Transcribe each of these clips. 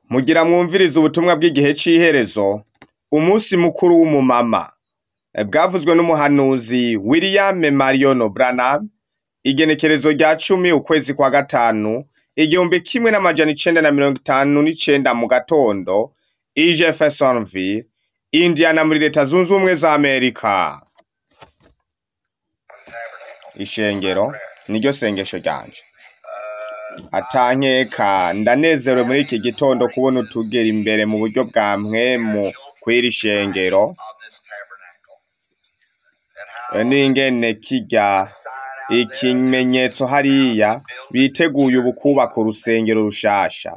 Mugira mwumvirize ubutumwa bw'igihe c'iherezo, umunsi mukuru w'umumama, bwavuzwe n'umuhanuzi William Marion Branham, igenekerezo rya cumi ukwezi kwa gatanu, igihumbi kimwe n'amajana icenda na mirongo itanu n'icenda mu gatondo, i Jeffersonville, Indiana muri leta zunze ubumwe za Amerika. Ishengero niryo sengesho ryanje. Atankeka ndanezerewe muri iki gitondo kubona utugera imbere mu buryo bwa mpwemu kw'iri shengero, n'ingene kirya ikimenyetso hariya biteguye ubu kwubaka urusengero rushasha.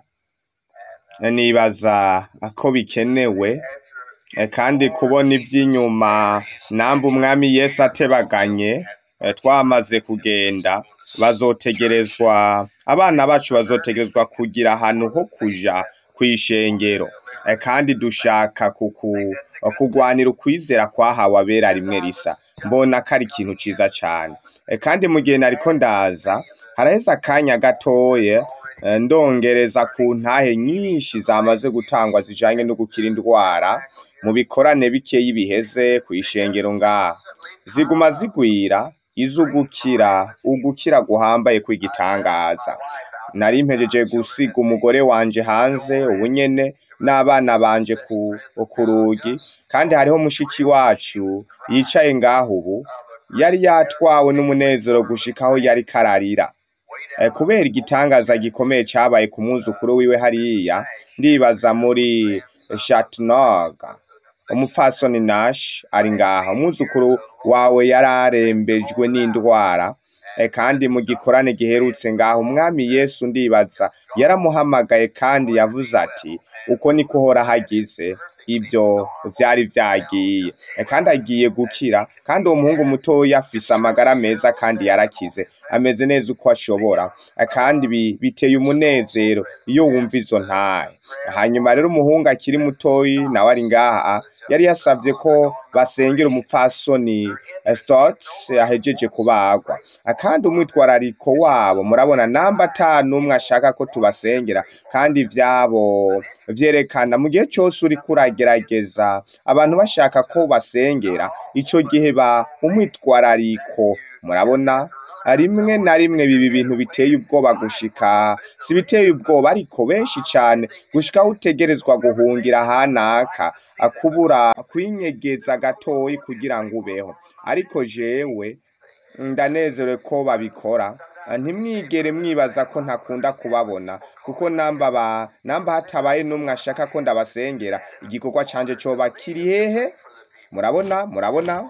Nibaza ko bikenewe kandi kubona ivy'inyuma namba umwami Yesu atebaganye twamaze kugenda bazotegerezwa abana bacu bazotegerezwa kugira ahantu ho kuja kw'ishengero kandi dushaka kuku kugwanira ukwizera kwahawe abera rimwe risa mbona ko ari ikintu ciza cane kandi mu gihe nariko ndaza haraheze akanya gatoya ndongereza ku ntahe nyinshi zamaze gutangwa zijanye no gukira indwara mu bikorane bikeyi biheze kw'ishengero ngaha ziguma zigwira iz'ugukira ugukira guhambaye kw'igitangaza nari mpejeje gusiga umugore wanje hanze ubu nyene n'abana banje ku ku rugi kandi hariho mushiki wacu yicaye ngaho ubu yari yatwawe n'umunezero gushika aho yariko ararira kubera igitangaza gikomeye cabaye ku mwuzukuru wiwe hariya ndibaza muri Chattanooga umupfasoni Nash ari ngaha umwuzukuru wawe yararembejwe n'indwara kandi mu gikorane giherutse ngaho umwami Yesu ndibaza yaramuhamagaye kandi yavuze ati uko niko uhora hagize ivyo vyari vyagiye kandi agiye gukira kandi uwo muhungu mutoya afise amagara meza kandi yarakize ameze neza uko ashobora kandi biteye umunezero iyo wumva izo ntahe hanyuma rero umuhungu akiri mutoyi nawe ari ngaha yari yasavye ko basengera umupfasoni Stotts ahejeje kubagwa kandi umwitwarariko wabo murabona namba ata n'umwe ashaka ko tubasengera kandi ivyabo vyerekana mu gihe cose uriko uragerageza abantu bashaka ko basengera ico gihe ba umwitwarariko murabona rimwe na rimwe biba ibintu biteye ubwoba gushika si biteye ubwoba ariko benshi cane gushika aho utegerezwa guhungira hanaka kubura kwinyegeza gatoyi kugira ngo ubeho ariko jewe ndanezerewe ko babikora ntimwigere mwibaza ko ntakunda kubabona kuko namba ba namba hatabaye n'umwe ashaka ko ndabasengera igikorwa canje coba kiri hehe murabona murabona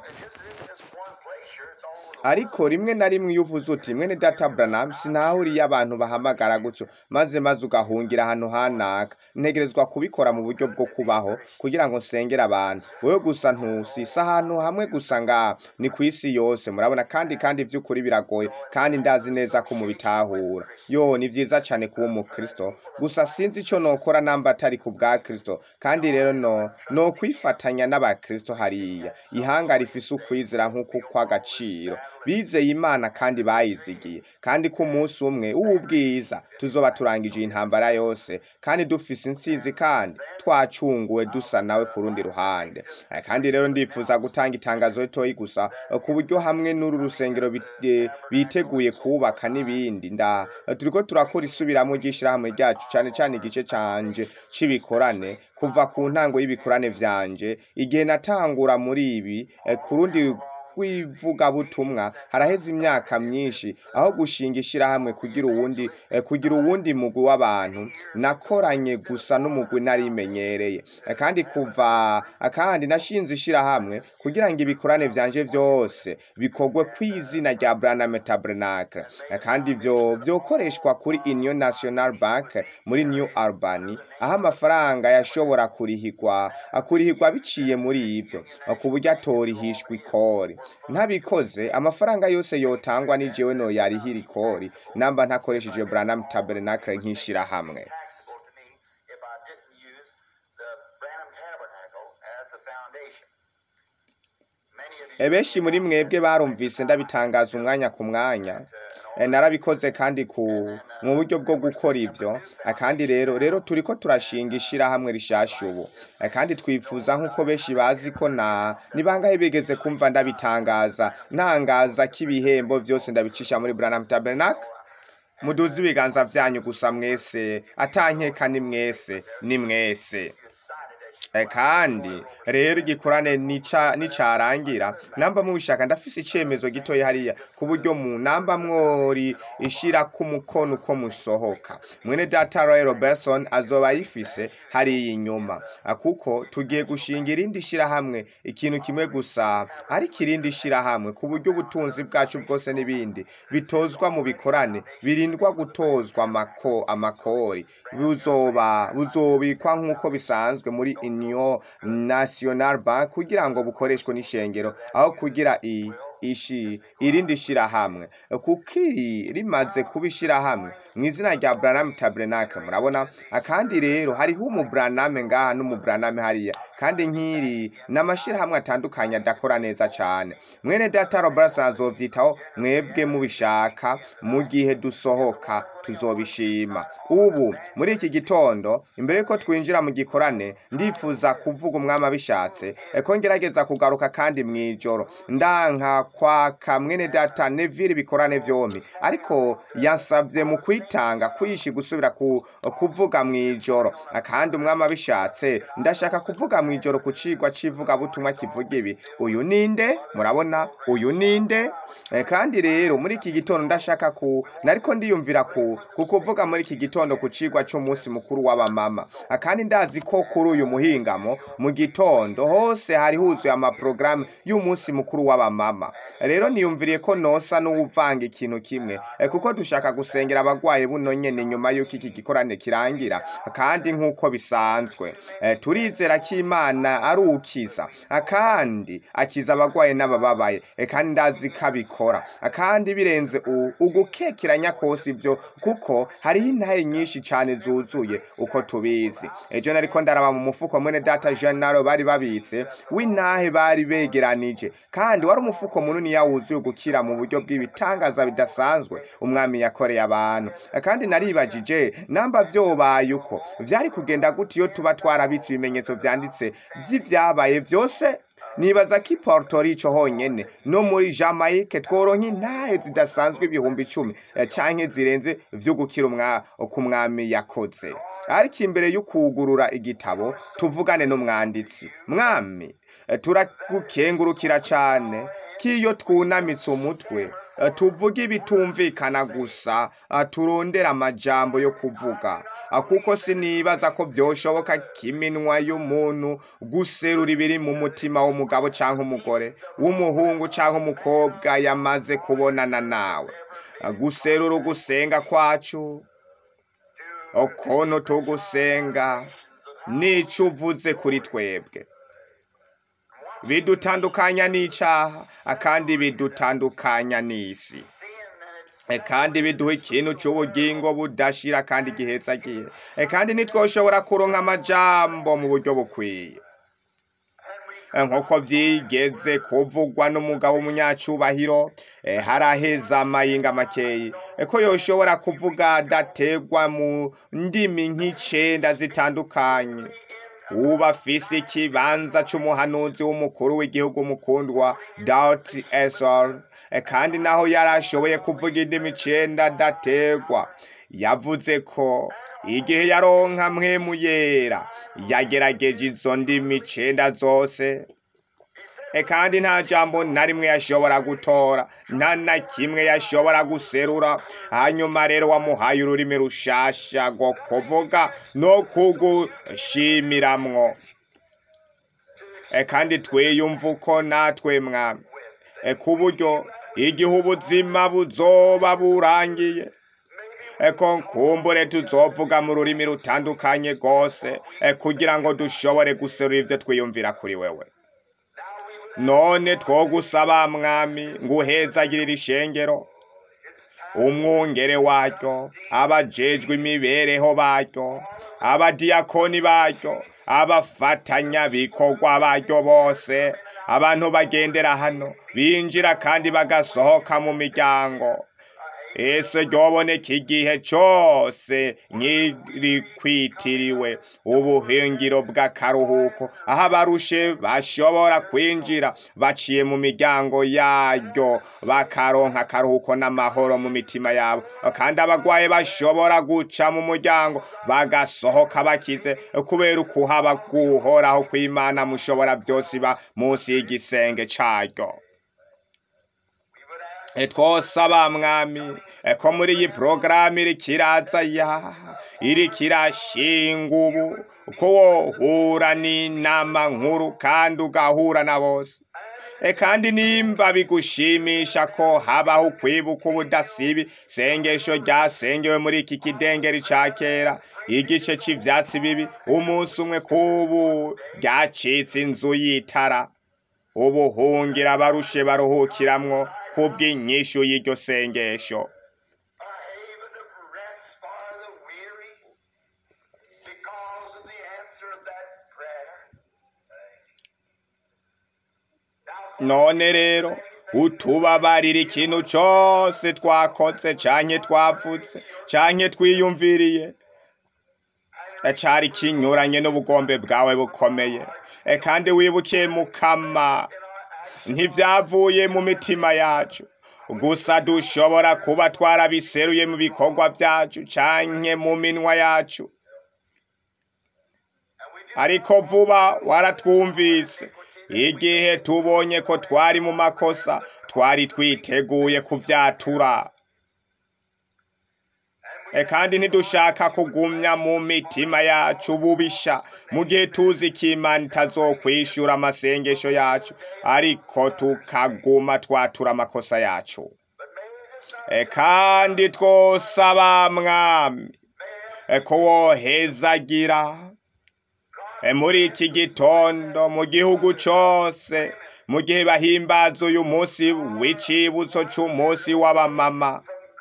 ariko rimwe na rimwe iyo uvuze uti mwene data Branham sinahuriye abantu bahamagara gutyo maze maze ugahungira ahantu hanaka ntegerezwa kubikora mu buryo bwo kubaho kugira ngo nsengere abantu wewe gusa ntusisa ahantu hamwe gusa ngaha ni ku isi yose murabona kandi kandi vy'ukuri biragoye kandi ndazi neza ko mubitahura yo ni vyiza cane kuba umukristo gusa sinzi ico nokora namba atari ku bwa kristo kandi rero no no kwifatanya n'abakristo hariya ihanga rifise ukwizera nk'uko kw'agaciro bizeye imana kandi bayizigiye kandi ko umunsi umwe w'ubwiza tuzoba turangije iyi ntambara yose kandi dufise intsinzi kandi twacunguwe dusa nawe ku rundi ruhande kandi rero ndifuza gutanga itangazo ritoyi gusa ku buryo hamwe n'uru rusengero biteguye kubaka n'ibindi nda turiko turakora isubiramo ry'ishirahamwe ryacu cane cane igice canje c'ibikorane kuva ku ntango y'ibikorane vyanje igihe natangura muri ibi ku rundi rw'ivugabutumwa haraheze imyaka myinshi aho gushinga ishirahamwe kugira uwundi kugira uwundi mugwi w'abantu nakoranye gusa n'umugwi narimenyereye kandi kuva kandi nashinze ishirahamwe kugira ngo ibikorane vyanje vyose bikorwe kw'izina rya Branham Tabernacle kandi ivyo vyokoreshwa kuri Union National Bank muri New Albany aho amafaranga yashobora kurihirwa akurihirwa biciye muri ivyo ku buryo atorihishwa ikori ntabikoze amafaranga yose yotangwa ni jewe no yarihira ikori namba ntakoresheje Branham Tabernacle nk'ishirahamwe benshi muri mwebwe barumvise ndabitangaza umwanya ku mwanya eh, narabikoze kandi ku mu buryo bwo gukora ivyo Eh, kandi rero rero turiko turashinga ishirahamwe rishasha ubu Eh, kandi twifuza nk'uko benshi bazi ko na ni bangahe bigeze kumva ndabitangaza ntangaza k'ibihembo vyose ndabicisha muri Branham Tabernacle muduze ibiganza vyanyu gusa mwese atankeka ni mwese ni mwese Eh, kandi rero igikorane nica nicarangira namba mubishaka ndafise icemezo gitoya hariya ku buryo mu namba mwori ishira ku mukono uko musohoka mwene data Roy Robertson azoba yifise hariya inyuma Ah, kuko tugiye gushinga irindi shirahamwe ikintu kimwe gusa ariko irindi shirahamwe ku buryo ubutunzi bwacu bwose n'ibindi bitozwa mu bikorane birindwa gutozwa amako amakori buzoba buzobikwa nk'uko bisanzwe muri Union National Bank kugira ngo bukoreshwe n'ishengero aho kugira i ishi irindi shirahamwe kuko iri rimaze kuba ishirahamwe mu izina rya Branham Tabernacle murabona akandi rero hariho umubraname ngaha n'umubraname hariya kandi nk'iri n'amashirahamwe atandukanye adakora neza cane mwene data Robert azovyitaho mwebwe mubishaka mu gihe dusohoka tuzobishima ubu muri iki gitondo imbere yuko twinjira mu gikorane ndifuza kuvuga umwami abishatse ko ngerageza kugaruka kandi mw'ijoro ndanka kwaka mwene data Neville bikorane vyompi ariko yansavye mu kwitanga kwishi gusubira ku, kuvuga mw'ijoro kandi umwami abishatse ndashaka kuvuga mw'ijoro ku cigwa civuga butumwa kivuga ibi uyu ninde murabona uyu ninde Eh, kandi rero muri iki gitondo ndashaka ku nariko ndiyumvira ku ku kuvuga muri iki gitondo ku cigwa c'umunsi mukuru w'abamama Ah, kandi ndazi ko kuri uyu muhingamo mu gitondo hose hari huzuye amaprograme y'umunsi mukuru w'abamama rero niyumviriye ko nosa n'uwuvanga ikintu kimwe eh, kuko dushaka gusengera abagwayi buno nyene nyuma y'uko iki gikorane kirangira kandi nk'uko bisanzwe eh, turizera ko imana ari ukiza Ah, kandi akiza abagwayi n'abababaye eh, kandi ndazi ko abikora Ah, kandi birenze u- ugukekeranya kose ivyo kuko hariho intahe nyinshi cane zuzuye uko tubizi ejo nariko ndaraba mu mufuko mwene data Jean Naro bari babitse w'intahe bari begeranije kandi wari umufuko munini yawuzuye gukira mu buryo bw'ibitangaza bidasanzwe umwami yakoreye abantu kandi naribajije namba vyobaye uko vyari kugenda gute iyo tuba twarabitse ibimenyetso vyanditse vy'ivyabaye vyose nibaza ko i Puerto Rico honyene no muri Jamaica tworonka intahe zidasanzwe ibihumbi icumi eh, canke zirenze vyo gukira umwa ku mwami yakoze ariko imbere y'ukugurura igitabo tuvugane n'umwanditsi mwami eh, turagukengurukira cane k'iyo twunamitse umutwe eh, tuvuga ibitumvikana gusa ah, turondera amajambo yo kuvuga Ah, kuko sinibaza ko vyoshoboka kiminwa y'umuntu guserura ibiri mu mutima w'umugabo canke umugore w'umuhungu canke umukobwa yamaze kubonana nawe Ah, guserura ugusenga kwacu okono tugusenga nico uvuze kuri twebwe bidutandukanya n'icaha ah, kandi bidutandukanya n'isi E kandi biduha ikintu c'ubugingo budashira kandi gihetsagiye e kandi ntitwoshobora kuronka amajambo mu buryo bukwiye E, nk'uko vyigeze kuvugwa n'umugabo w'umunyacubahiro e, haraheza amayinga makeyi e, ko yoshobora kuvuga adategwa mu ndimi nk'icenda zitandukanye uba afise ikibanza c'umuhanuzi w'umukuru w'igihugu mukundwa Daut Esor E, kandi naho yari ashoboye kuvuga indimi icenda adategwa yavuze ko igihe yaronka mpwemu yera yagerageje izo ndimi icenda zose e kandi nta jambo na rimwe yashobora gutora nta na kimwe yashobora guserura hanyuma rero wamuhaye ururimi rushasha rwo kuvuga no kugushimiramwo e kandi twiyumva uko natwe mwami e ku buryo igihe ubuzima buzoba burangiye eko nkumbure tuzovuga mu rurimi rutandukanye rwose e kugira ngo dushobore guserura ivyo twiyumvira kuri wewe none twogusaba mwami ngo uhezagirire ishengero umwungere waryo abajejwe imibereho baryo abadiyakoni baryo abafatanya bikorwa baryo bose abantu bagendera hano binjira kandi bagasohoka mu miryango ese ryoboneka igihe cose nyirikwitiriwe ubuhingiro bw'akaruhuko aho abarushe bashobora kwinjira baciye mu miryango yaryo bakaronka akaruhuko n'amahoro mu mitima yabo kandi abagwaye bashobora guca mu muryango bagasohoka bakize kubera ukuhaba guhoraho kw'imana mushobora byose iba munsi y'igisenge caryo E, twosaba mwami e, ko muri iyi porogaramu iri kiraza ya iri kirashinga ubu ko wohura n'inama nkuru kandi ugahura na bose e, kandi nimba bigushimisha ko habaho kwibuka ubudasibi sengesho ryasengewe muri iki kidengeri ca kera igice c'ivyatsi bibi umunsi umwe kubu ryacitse inzu y'itara ubuhungira abarushe baruhukiramwo kubw'inyishu y'iryo sengesho a haven of rest for the weary because of the answer of that prayer. Now, none rero utubabarira ikintu cose twakoze canke twavutse canke twiyumviriye E, cari kinyuranye n'ubugombe bwawe bukomeye E, kandi wibukiye mukama ntivyavuye mu mitima yacu gusa dushobora kuba twarabiseruye mu bikorwa vyacu canke mu minwa yacu ariko vuba waratwumvise igihe tubonye ko twari mu makosa twari twiteguye kuvyatura E, kandi ntidushaka kugumya mu mitima yacu bubisha mu gihe tuzi ko imana itazokwishura amasengesho yacu ariko tukaguma twatura amakosa yacu E, kandi twosaba mwami e, ko wohezagira E, muri iki gitondo mu gihugu cose mu gihe bahimbaza uyu munsi w'icibutso c'umunsi w'abamama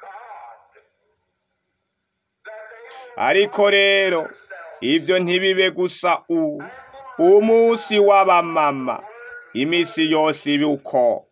ariko rero ivyo ntibibe gusa u umunsi w'abamama imisi yose ibi uko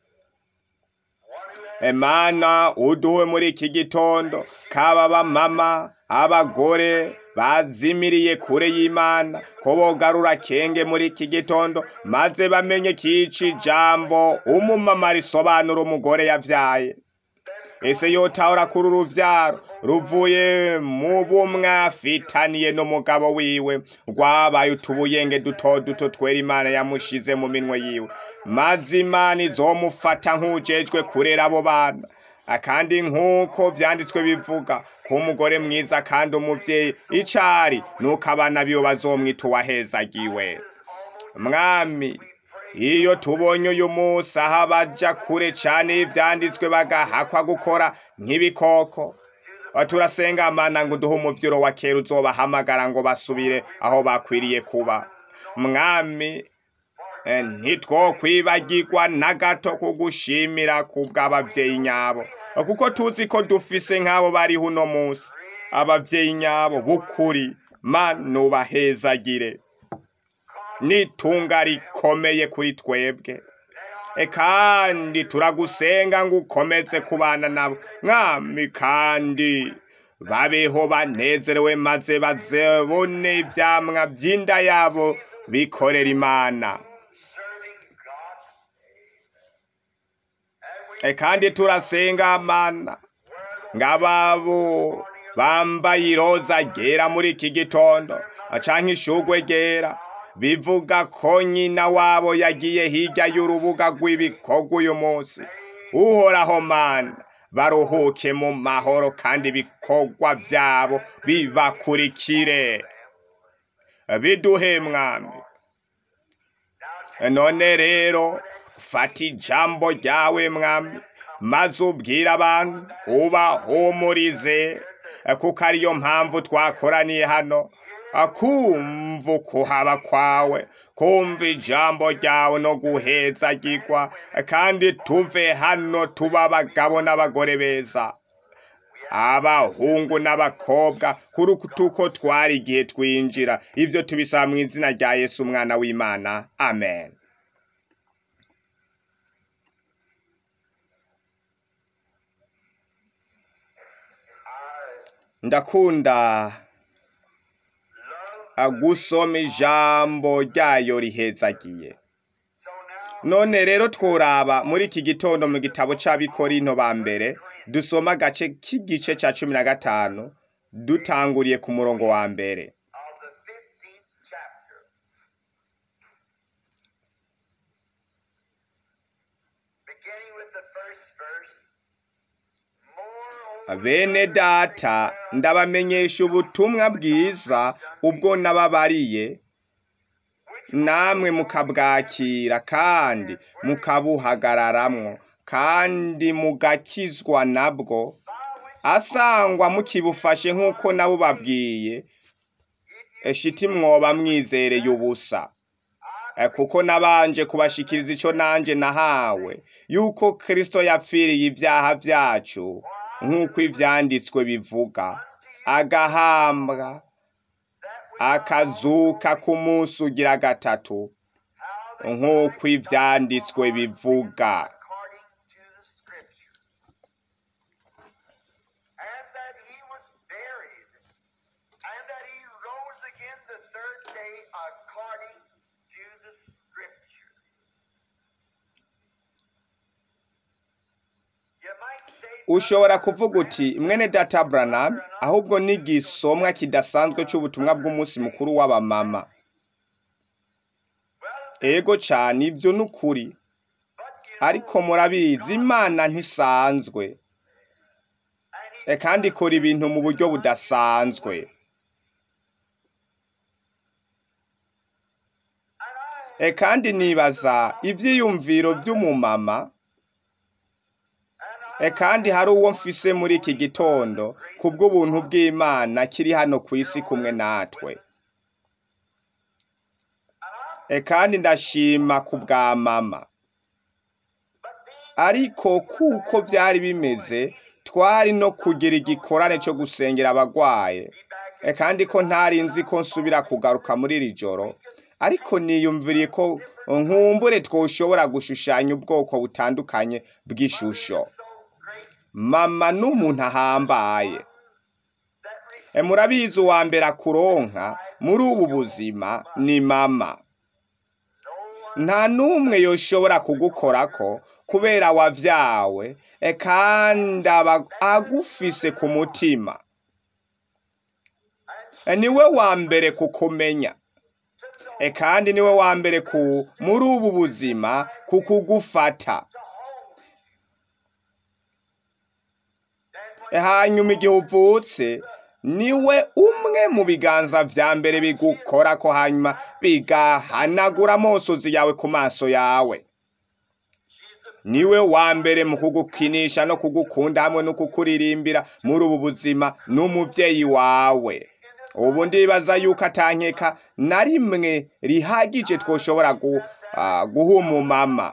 Emana uduwe muri iki gitondo kaba abamama abagore bazimiriye kure y'Imana ko bogarura kenge muri iki gitondo maze bamenye kici jambo umumama risobanura umugore yavyaye ese yotahura kuri uruvyaro ruvuye mu bumwe afitaniye n'umugabo wiwe rwabaye utubuyenge duto duto twera imana yamushize mu minwe yiwe maze imana izomufata nk'ujejwe kurera abo bana akandi nk'uko vyanditswe bivuga ko umugore mwiza kandi umuvyeyi icari nuko abana biwe bazomwita uwahezagiwe mwami iyo tubonye uyu munsi aho abaja kure cane y'ivyanditswe bagahakwa gukora nk'ibikoko turasenga mana ngo uduhe umuvyiro wa kera uzobahamagara ngo basubire aho bakwiriye kuba mwami eh, ntitwokwibagirwa na gato kugushimira kubw'abavyeyi nyabo kuko tuzi ko dufise nk'abo bariho uno munsi abavyeyi nyabo b'ukuri mana ubahezagire n'itunga rikomeye kuri twebwe e kandi turagusenga ngo ukomeze kubana nabo mwami kandi babeho banezerewe maze bazebone ivyamwa vy'inda yabo bikorera imana e kandi turasenga mana ngababo bambaye iroza ryera muri iki gitondo canke ishugwe ryera bivuga ko nyina wabo yagiye hirya y'urubuga rw'ibikorwa uyu munsi uhoraho mana baruhuke mu mahoro kandi ibikorwa vyabo bibakurikire biduhe mwami none rero fata ijambo ryawe mwami maze ubwire abantu ubahumurize kuko ariyo mpamvu twakoraniye hano akumva ukuhaba kwawe kumva ijambo ryawe no guhezagirwa kandi tuve hano tuba abagabo n'abagore beza abahungu n'abakobwa kuri uko twari igihe twinjira ivyo tubisaba mu izina rya yesu umwana w'imana amen ndakunda love. gusoma ijambo ryayo rihezagiye So now, none rero tworaba muri iki gitondo mu gitabo c'abikorinto ba mbere dusoma agace k'igice ca cumi na gatanu dutanguriye ku murongo wa mbere of the 15th chapter. Beginning with the first verse. Moreover, bene data ndabamenyesha ubutumwa bwiza ubwo nababariye namwe mukabwakira kandi mukabuhagararamwo kandi mugakizwa nabwo asangwa mukibufashe nk'uko nabo babwiye eshiti mwoba mwizereye ubusa Eh, kuko nabanje kubashikiriza ico nanje nahawe yuko Kristo yapfiriye ivyaha vyacu nk'uko ivyanditswe bivuga agahambwa akazuka ku munsi ugira gatatu nk'uko ivyanditswe bivuga according to the scripture. And that he was buried, and that he rose again the third day according to the scripture. You might say, ushobora kuvuga uti mwene data Branham ahubwo ni igisomwa kidasanzwe c'ubutumwa bw'umunsi mukuru w'abamama ego cane ivyo ni ukuri but you ariko murabizi imana ntisanzwe and he E, kandi ikora ibintu mu buryo budasanzwe and I E, kandi nibaza ivyiyumviro vy'umumama and E, kandi hari uwo mfise muri iki gitondo kubw'ubuntu bw'imana kiri hano ku isi kumwe natwe E, kandi ndashima ku bwa mama ariko kuko vyari bimeze twari no kugira igikorane co gusengera abagwaye E, kandi ko ntari nzi ko nsubira kugaruka muri iri joro ariko niyumviriye ko nkumbure twoshobora gushushanya ubwoko butandukanye bw'ishusho mama n'umuntu ahambaye E, murabizi uwa mbere akuronka muri ubu buzima ni mama nta n'umwe yoshobora kugukorako kubera wavyawe e, kandi aba agufise ku mutima E, niwe wa mbere kukumenya e, kandi niwe wa mbere ku muri ubu buzima kukugufata E, hanyuma igihe uvutse niwe umwe mu biganza vya mbere bigukora ko hanyuma bigahanagura amosozi yawe ku maso yawe niwe wa mbere mu kugukinisha no kugukunda hamwe no kukuririmbira muri ubu buzima n'umuvyeyi wawe ubu ndibaza yuko atankeka na rimwe rihagije twoshobora gu, ah, guha umumama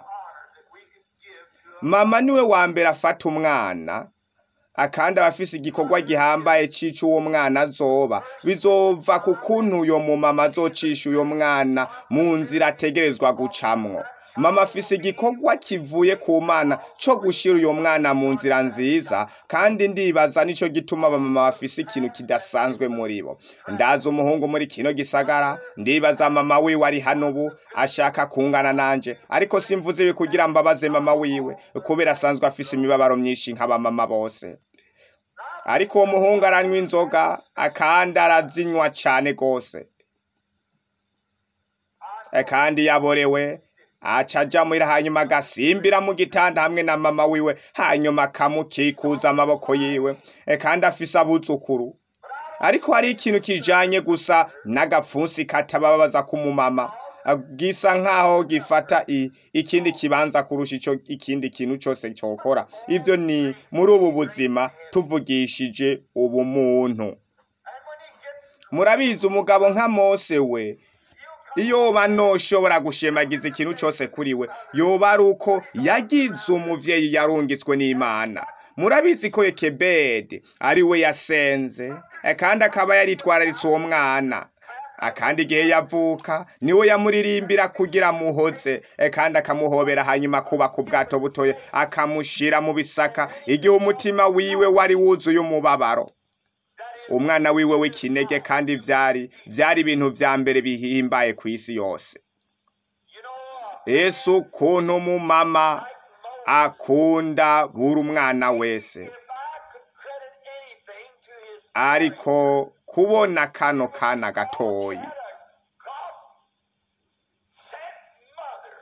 mama niwe wa mbere afata umwana akandi abafise igikorwa gihambaye cica uwo mwana azoba bizova ku kuntu uyo mumama azocisha uyo mwana mu nzira ategerezwa gucamwo mama afise igikorwa kivuye ku mana co gushira uyo mwana mu nzira nziza kandi ndibaza nico gituma abamama bafise ikintu kidasanzwe muri bo ndazi umuhungu muri kino gisagara ndibaza mama wiwe ari hano ubu ashaka kungana nanje ariko simvuze ibi kugira mbabaze mama wiwe kubera asanzwe afise imibabaro myinshi nk'abamama bose ariko uwo muhungu aranywa inzoga akandi arazinywa cane gose E, kandi yaborewe aca aja muhira hanyuma agasimbira mu gitanda hamwe na mama wiwe hanyuma akamukikuza amaboko yiwe E, kandi afise abuzukuru ariko hari ikintu kijanye gusa n'agapfunsi katababaza k'umumama gisa nkaho gifata i, ikindi kibanza kurusha ico ikindi kintu cose cokora ivyo ni muri ubu buzima tuvugishije ubumuntu murabizi umugabo nka mose we iyo yoba noshobora gushemagiza ikintu cose kuri we yoba ari uko yagize umuvyeyi yarungitswe n'imana murabizi ko yekebedi ari we yasenze eh, kandi akaba yaritwararitse uwo mwana akandi igihe yavuka niwe yamuririmbira kugira muhoze eh, kandi akamuhobera hanyuma kubaka ubwato butoya akamushira mu bisaka igihe umutima wiwe wari wuzuye umubabaro umwana wiwe w'ikinege kandi vyari vyari ibintu vya mbere bihimbaye ku isi yose You know, ese ukuntu umumama like Moses, akunda buri umwana wese if I could credit anything to his ariko kubona kano kana gatoyi had a God sent mother.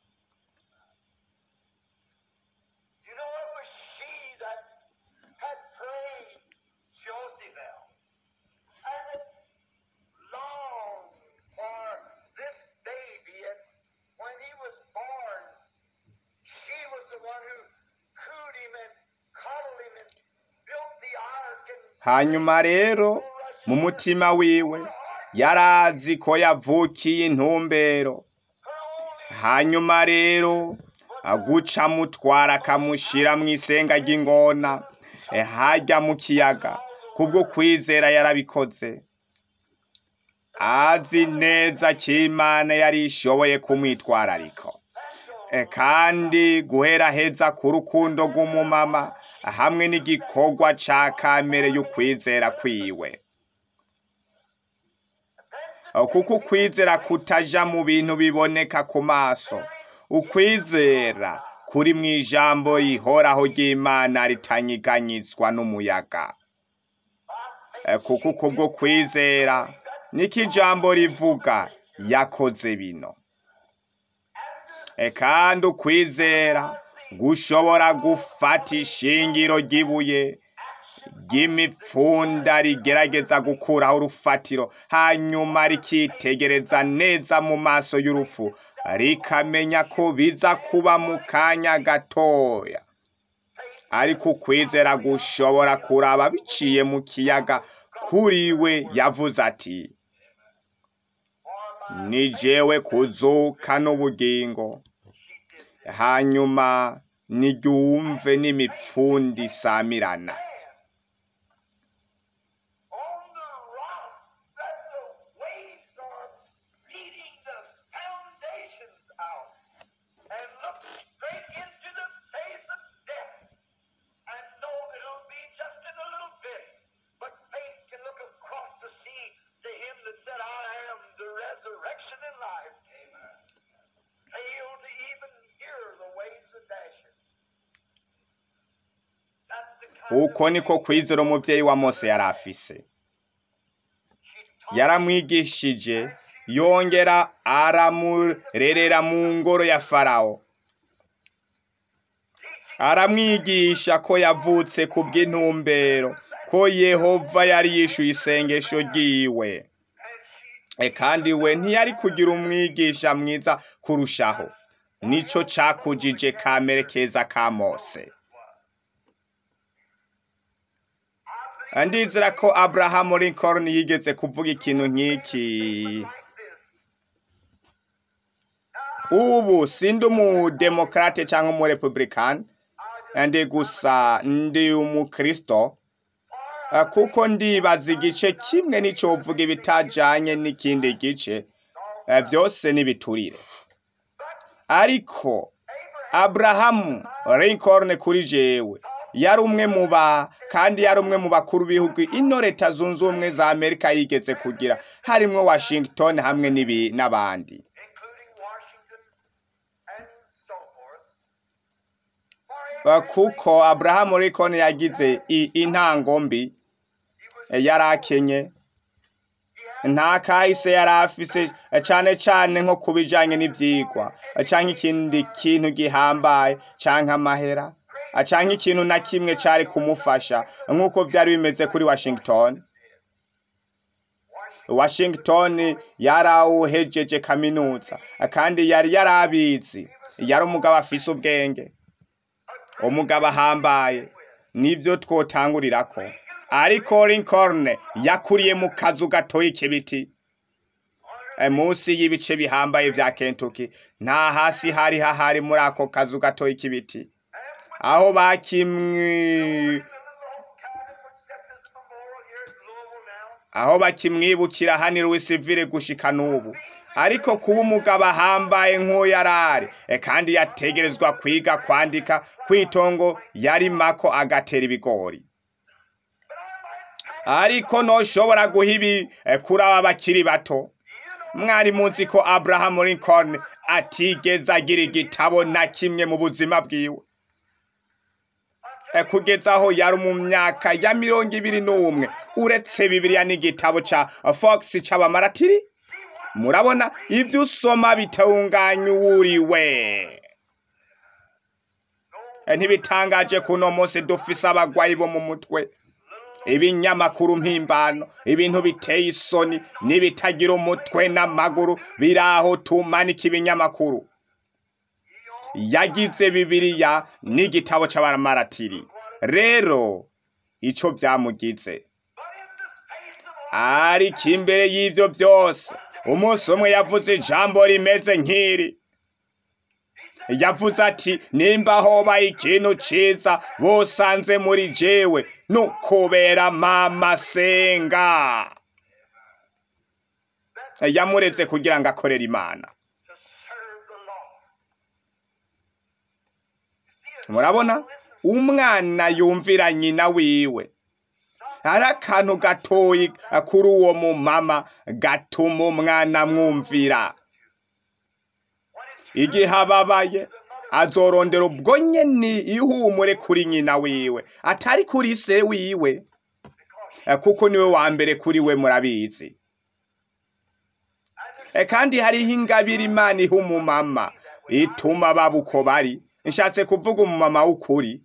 You know, it was she that had prayed Josephel and had longed for this baby. And when he was born, she was the one who cooed him and coddled him and built the ark and hanyuma rero mu mutima wiwe yarazi ko yavukiye intumbero hanyuma rero aguca mutwara akamushira mu isenga ry'ingona eh, hajya mu kiyaga kubwo kwizera yarabikoze azi neza ko imana yari ishoboye kumwitwararika Eh, kandi guhera heza ku rukundo rw'umumama hamwe n'igikorwa ca kamere y'ukwizera kwiwe Eh, kuko ukwizera kutaja mu bintu biboneka ku maso ukwizera kuri mu ijambo rihoraho ry'imana ritanyiganyizwa n'umuyaga Eh, kuko kubwo kwizera niko ijambo rivuga yakoze bino E kandi ukwizera gushobora gufata ishingiro ry'ibuye ry'imipfunda rigerageza gukuraho urufatiro hanyuma rikitegereza neza mu maso y'urupfu rikamenya ko biza kuba mu kanya gatoya ariko ukwizera gushobora kuraba biciye mu kiyaga kuri we yavuze ati ni jewe kuzuka n'ubugingo hanyuma niryumve n'imipfundi isamirana on the rock that the waves are beating the foundations out and look straight into the face of death and know that it'll be just in a little bit. But faith can look across the sea to him that said, I am the resurrection and life. Amen. Fail to even hear the waves of dashing. That's the kind uko of niko faith kwizera umuvyeyi wa mose yari afise she taught yaramwigishije yongera aramurerera mu ngoro ya farawo aramwigisha ko yavutse ku bw'intumbero ko yehova yari yishuye isengesho ryiwe E, kandi we ntiyari kugira umwigisha mwiza kurushaho nico cakujije kamere keza ka mose ndizera ko abrahamu lincoln yigeze kuvuga ikintu nk'iki ubu sindi umudemokrate cyangwa umurepublikani ndi gusa ndi umukristo Eh, kuko ndibaza igice kimwe n'icovuga ibitajanye n'ikindi gice eh, byose n'ibiturire ariko abrahamu lincoln kuri jewe yari umwe mu ba kandi yari umwe mu bakuru b'ibihugu ino leta zunze ubumwe za amerika yigeze kugira harimwo washington hamwe n'ibi- n'abandi including Washington and so forth. Eh, kuko abrahamu lincoln yagize i- intango mbi eh, yari akenye nta kahise yari afise eh, cane cane nko ku bijanye n'ivyigwa eh, canke ikindi kintu gihambaye canke amahera eh, canke ikintu na kimwe cari kumufasha nk'uko vyari bimeze kuri washington washington yarawuhejeje kaminuza eh, kandi yari yarabizi yari umugabo afise ubwenge umugabo ahambaye nivyo twotangurirako ariko lincoln yakuriye mu kazu gatoyi k'ibiti E, munsi y'ibice bihambaye vya kentucky nta hasi hari hahari muri ako kazu gatoyi k'ibiti aho bakimwi aho bakimwibukira hano i Louisville gushika n'ubu ariko kuba umugabo ahambaye nk'uyarari e, kandi yategerezwa kwiga kwandika kwitongo yarimako agatera ibigori ariko ntoshobora guha ibi eh, kuri aba bakiri bato mwari muzi ko abraham lincoln atigeze agira igitabo na kimwe mu buzima bwiwe Eh, kugeza aho yari mu myaka ya mirongo ibiri n'umwe uretse bibiliya n'igitabo ca fox c'abamaratiri murabona ibyo usoma bitunganya uwuriwe Eh, ntibitangaje kuno munsi dufise abagwayi bo mu mutwe ibinyamakuru mpimbano ibintu biteye isoni n'ibitagira umutwe n'amaguru biraho tumanika ibinyamakuru yagize bibiliya n'igitabo c'abamaratiri rero ico vyamugize ariko imbere y'ivyo vyose umunsi umwe yavuze ijambo rimeze nk'iri yavuze ati nimba hoba ikintu ciza bosanze muri jewe nukubera mama senga yamuretse kugira ngo akorere imana to serve the Lord. murabona umwana yumvira nyina wiwe hari akantu gatoyi kuri uwo mumama gatuma umwana amwumvira igihe ababaye azorondera ubwo nyene ihumure kuri nyina wiwe atari kuri se wiwe Eh, kuko niwe wa mbere kuri we murabizi Eh, kandi hariho ingabire imana iha umumama ituma baba uko bari nshatse kuvuga umumama w'ukuri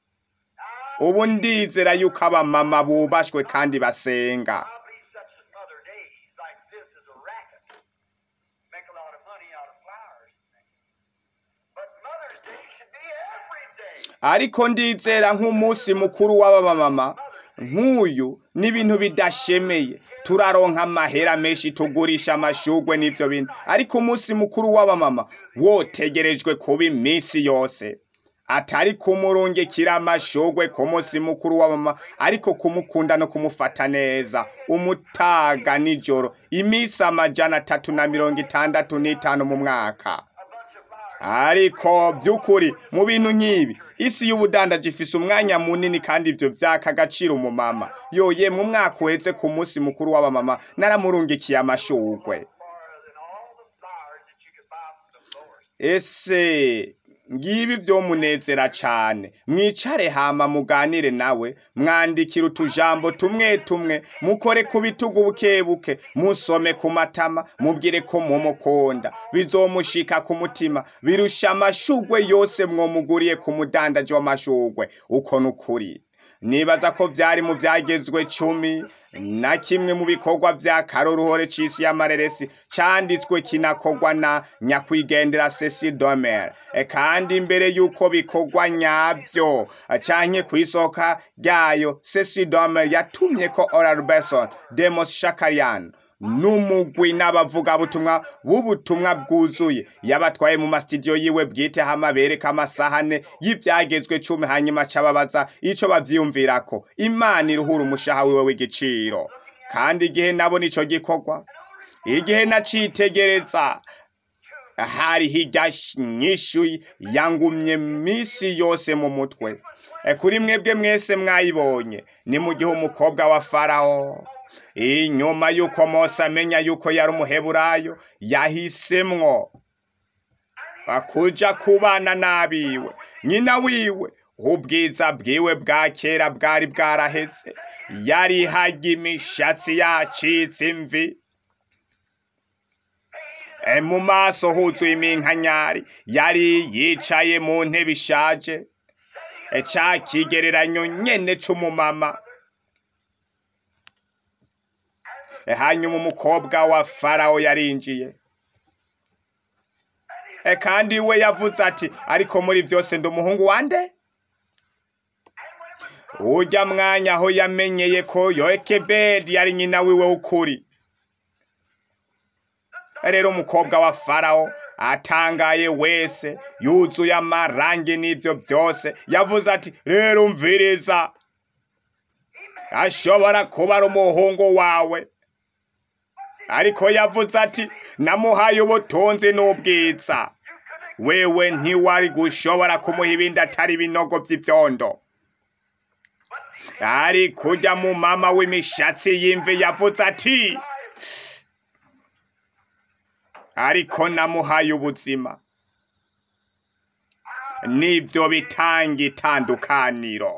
ubu ndizera yuko abamama bubashwe kandi basenga Probably such as other days like this is a racket. Make a lot of money out of flowers. But Mother's Day should be every day. ariko ndizera nk'umunsi mukuru w'abamama nk'uyu n'ibintu bidashemeye turaronka amahera menshi tugurisha amashugwe n'ivyo bintu ariko umunsi mukuru w'abamama wotegerejwe kuba iminsi yose atari kumurungikira amashugwe ku munsi mukuru w'abamama ariko kumukunda no kumufata neza umutaga nijoro iminsi amajana atatu na mirongo itandatu n'itanu mu mwaka ariko by'ukuri mu bintu nk'ibi isi y'ubudandaji ifise umwanya munini kandi ibyo vyaka agaciro umumama yoye mu mwaka uheze ku munsi mukuru w'abamama naramurungikiye amashugwe Farther than all the flowers that you could buy from the florist. ese ngibi vyomunezera cane mwicare hama muganire nawe mwandikire utujambo tumwe tumwe mukore ku bitugu bukebuke musome ku matama mubwire ko mumukunda bizomushika ku mutima birusha amashugwe yose mwomuguriye ku mudandaji w'amashugwe uko nukuri nibaza ko vyari mu vyagezwe cumi na kimwe mu bikorwa vya karoruhore c'isi y'amareresi canditswe kinakorwa na nyakwigendera Cecil Domer e kandi imbere yuko bikorwa nyavyo canke kw'isoka ryayo Cecil Domer yatumye ko Oral Besson Demos Shakarian n'umugwi n'abavugabutumwa b'ubutumwa bwuzuye yabatwaye mu masitidiyo yiwe bwite hama bereka amasahane y'ivyagezwe cumi hanyuma cababaza ico bavyiyumvirako imana iruhura umushaha wiwe w'igiciro kandi igihe nabona ico gikorwa igihe nacitegereza hari hirya nyishu yangumye misi yose mu mutwe E, kuri mwebwe mwese mwayibonye ni mu gihe umukobwa wa farawo inyuma yuko mose amenya yuko yari umuheburayo yahisemwo akuja kubana n'abiwe nyina wiwe ubwiza bwiwe bwa kera bwari bwaraheze yari hajya imishatsi yacitse imvi E, mu maso huzuye iminkanyari yari yicaye mu ntebe ishaje E, ca kigereranyo nyene c'umumama E, hanyuma umukobwa wa farawo yarinjiye E, kandi we yavuze ati ariko muri vyose ndi umuhungu wande urya mwanya aho yamenyeye ko yokebedi yari nyina wiwe w'ukuri rero umukobwa wa farawo atangaye wese yuzuye amarangi n'ivyo vyose yavuze ati rero umviriza ashobora kuba ari umuhungu wawe ariko yavuze ati namuhaye ubutunzi n'ubwiza wewe ntiwari gushobora kumuha ibindi atari ibinogo vy'ivyondo ari kurya mu mama w'imishatsi y'imvi yavuze ati ariko namuhaye ubuzima nibyo bitanga itandukaniro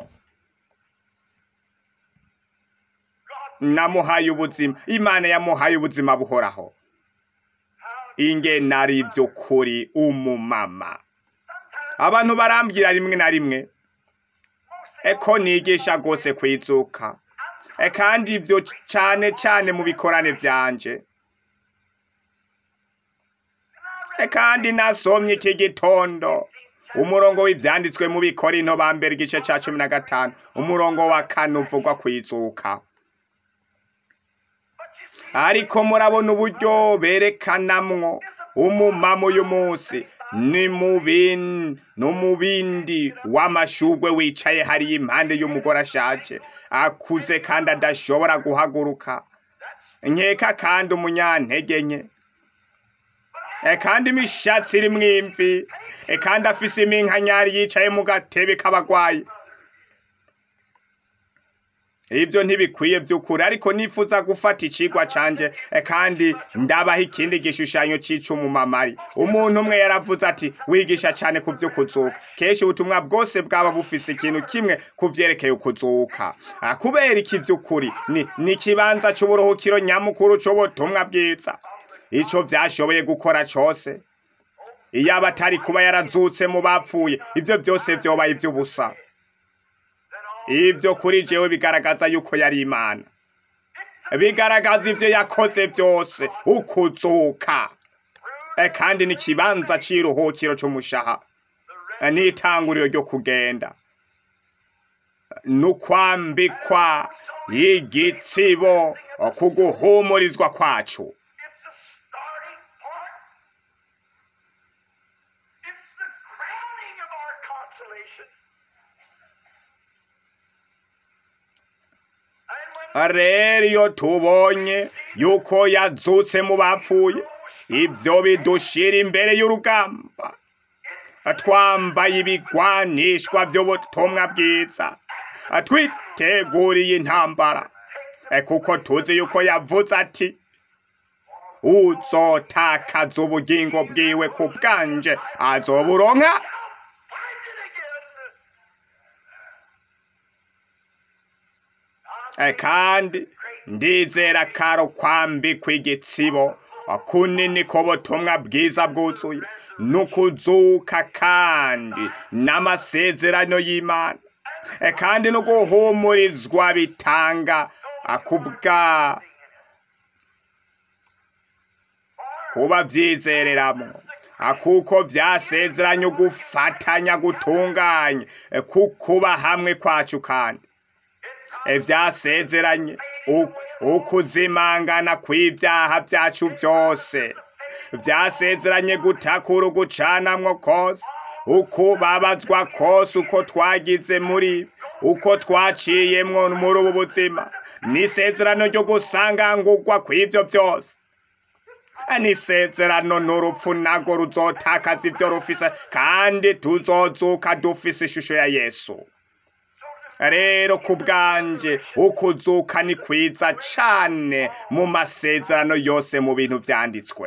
namuhaye ubuzima imana yamuhaye ubuzima buhoraho ingene ari by'ukuri umumama abantu barambwira rimwe na rimwe eko nigisha rwose kwizuka E, kandi ibyo cyane cyane mu bikorane byanje E, kandi nasomye iki gitondo umurongo w'ibyanditswe mu bikorinto ba mbere igice cya cumi na gatanu umurongo wa kane uvugwa kwizuka ariko murabona uburyo berekanamwo umumama uyu munsi ni mu bin- no mu bindi w'amashugwe wicaye hariya impande y'umugore ashaje akuze kandi adashobora guhaguruka nkeka kandi umunyantege nke E, kandi imishatsi iri mwimvi E, kandi afise iminkanyari yicaye mu gatebe k'abagwayi ibyo ntibikwiye by'ukuri ariko nifuza gufata icigwa canje e, kandi ndabaha ikindi gishushanyo c'icumumamari umuntu umwe yaravuze ati wigisha cyane ku vyo kuzuka kenshi ubutumwa bwose bwaba bufise ikintu kimwe ku vyerekeye ukuzuka Ah, kubera iki vy'ukuri ni ni ikibanza c'uburuhukiro nyamukuru c'ubutumwa bwiza ico vyashoboye gukora cose iyo aba atari kuba yarazutse mu bapfuye ibyo byose vyobaye ivy'ubusa ibyo kuri jewe bigaragaza yuko yari imana bigaragaza ibyo yakoze byose ukuzuka E, kandi ni ikibanza c'iruhukiro c'umushaha E, n'itanguriro ryo kugenda n'ukwambikwa y'igitsibo ku guhumurizwa kwacu It's the starting part. It's the crowning of our consolation. And when rero iyo tubonye yuko yazutse mu bapfuye ibyo bidushira imbere y'urugamba twambaye ibigwanishwa by'ubutumwa bwiza twiteguriye intambara Eh, kuko tuzi yuko yavuze ati uzotakaza ubugingo bwiwe ku bwanje azoburonka find it again. Eh, kandi ndizera karo kwambikwa igitsibo kunini ko butumwa bwiza bwuzuye nukuzuka kandi n'amasezerano y'imana Eh, kandi no guhumurizwa bitanga akubwa kuba byizereramo akuko byasezeranye gufatanya gutunganye eh, kukuba hamwe kwacu kandi Eh, byasezeranye uku- ukuzimangana kw'ibyaha byacu byose byasezeranye gutakura ugucanamwo kose ukubabazwa kose uko twagize muri uko twaciyemwo muri ubu buzima n'isezerano ryo gusangangurwa kw'ibyo byose n'isezerano n'urupfu nago ruzotakaza ibyo rufise kandi tuzozuka dufise ishusho ya yesu rero ku bwanje ukuzuka ni kwiza cane mu masezerano yose mu bintu vyanditswe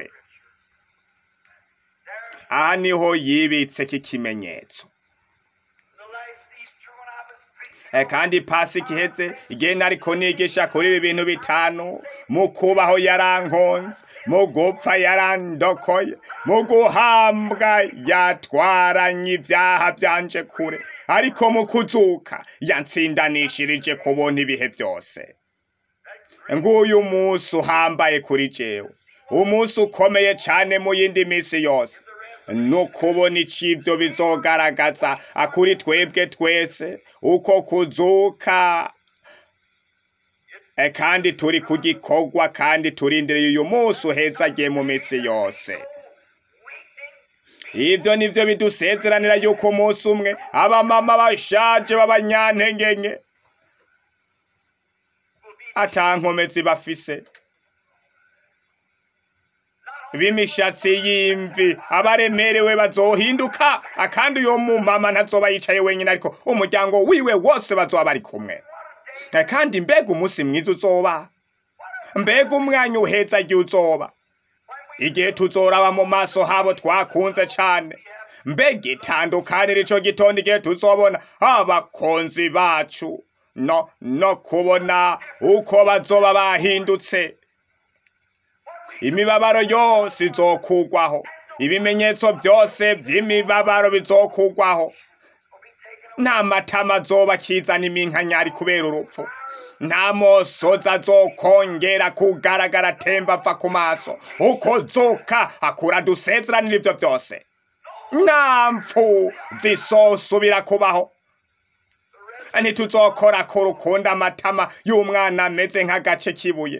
aha niho yibitse k'ikimenyetso The last Easter when I was preaching, Eh, kandi pasi iheze igihe nariko nigisha kuri ibi bintu bitanu mu kubaho yarankonze mu gupfa yarandokoye mu guhambwa yatwaranye ibyaha byanje kure ariko mu kuzuka yantsindanishirije kubona ibihe byose nguyu munsi uhambaye kuri jewe umunsi ukomeye cyane mu yindi minsi yose no kubona icibyo bizogaragaza akuri twebwe twese uko kuzuka E, kandi turi ku gikorwa kandi turindiriye uyu munsi uhezagiye mu minsi yose ivyo nivyo bidusezeranira yuko umunsi umwe abamama bashaje b'abanyantengenke ata nkomezi bafise b'imishatsi y'imvi abaremerewe bazohinduka akandi uyo mumama ntazoba yicaye wenyine ariko umuryango wiwe wose bazoba bari kumwe Eh, kandi mbega umunsi mwiza uzoba mbega umwanya uheza igihe uzoba igihe tuzoraba mu maso habo twakunze cane mbega itandukanira ico gitondo igihe tuzobona abakonzi bacu no no kubona uko bazoba bahindutse imibabaro yose izokugwaho ibimenyetso byose by'imibabaro bizokugwaho nta matama azoba akizana iminkanyari kubera urupfu nta mosozi azokongera kugaragara atemba ava ku maso uko zoka akura dusezeranira ivyo byose nta mpfu zisosubira kubaho ntituzokora ko rukunda amatama y'umwana ameze nk'agace k'ibuye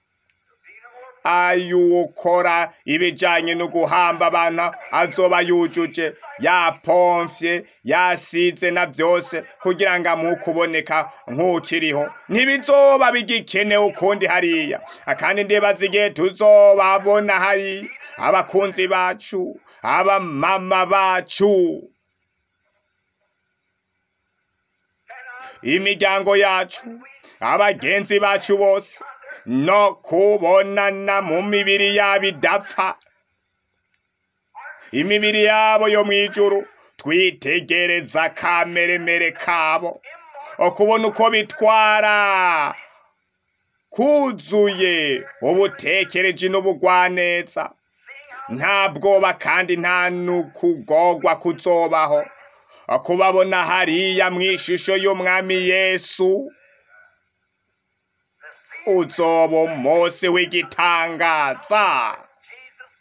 ayukora ibijanye no guhamba abantu azoba yujuje yapomfye yasize na byose kugira ngo amuke uboneka nk'ukiriho ntibizoba bigikenewe ukundi hariya kandi ndibaza igihe tuzobabona hari abakunzi bacu abamama bacu imiryango yacu abagenzi bacu bose no kubonana mu mibiri yabo idapfa imibiri yabo yo mu ijuru twitegereza kameremere kabo okubona uko bitwara kuzuye ubutekereji n'ubugwaneza nta bwoba kandi nta n'ukugogwa kuzobaho kubabona hariya mu ishusho y'umwami yesu uzoba umunsi w'igitangaza Jesus.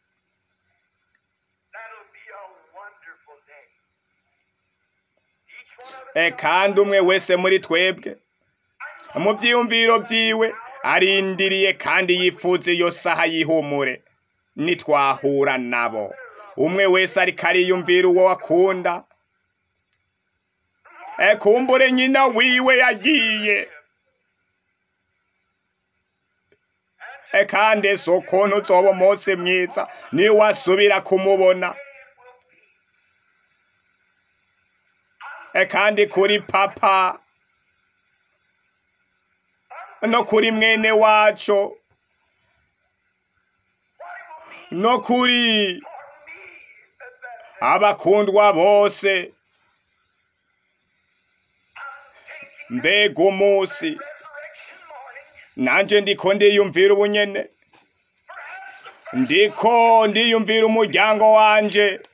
That'll be a wonderful day. Each one of us e kandi umwe wese muri twebwe mu byiyumviro byiwe arindiriye kandi yifuza iyo saha y'ihumure nitwahura nabo umwe wese ariko ariyumvira uwo akunda e kumbure nyina wiwe yagiye e kandi si ukuntu uzoba umunsi mwiza niwasubira kumubona e kandi kuri papa no kuri mwene wacu no kuri abakundwa bose mbega umunsi resurrection morning, nanje ndiko ndiyumvira ubunyene ndiko ndiyumvira umuryango wanje no,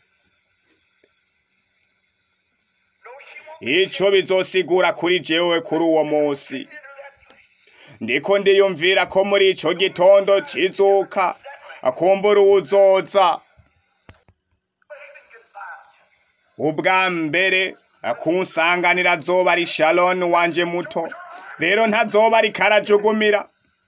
she won't ico bizosigura kuri jewe kuri uwo munsi consider that ndiko ndiyumvira ko muri ico gitondo cizuka akumbura uwuzoza ubwa mbere kunsanganira azoba ari shaloni wanje muto rero ntazoba ariko arajugumira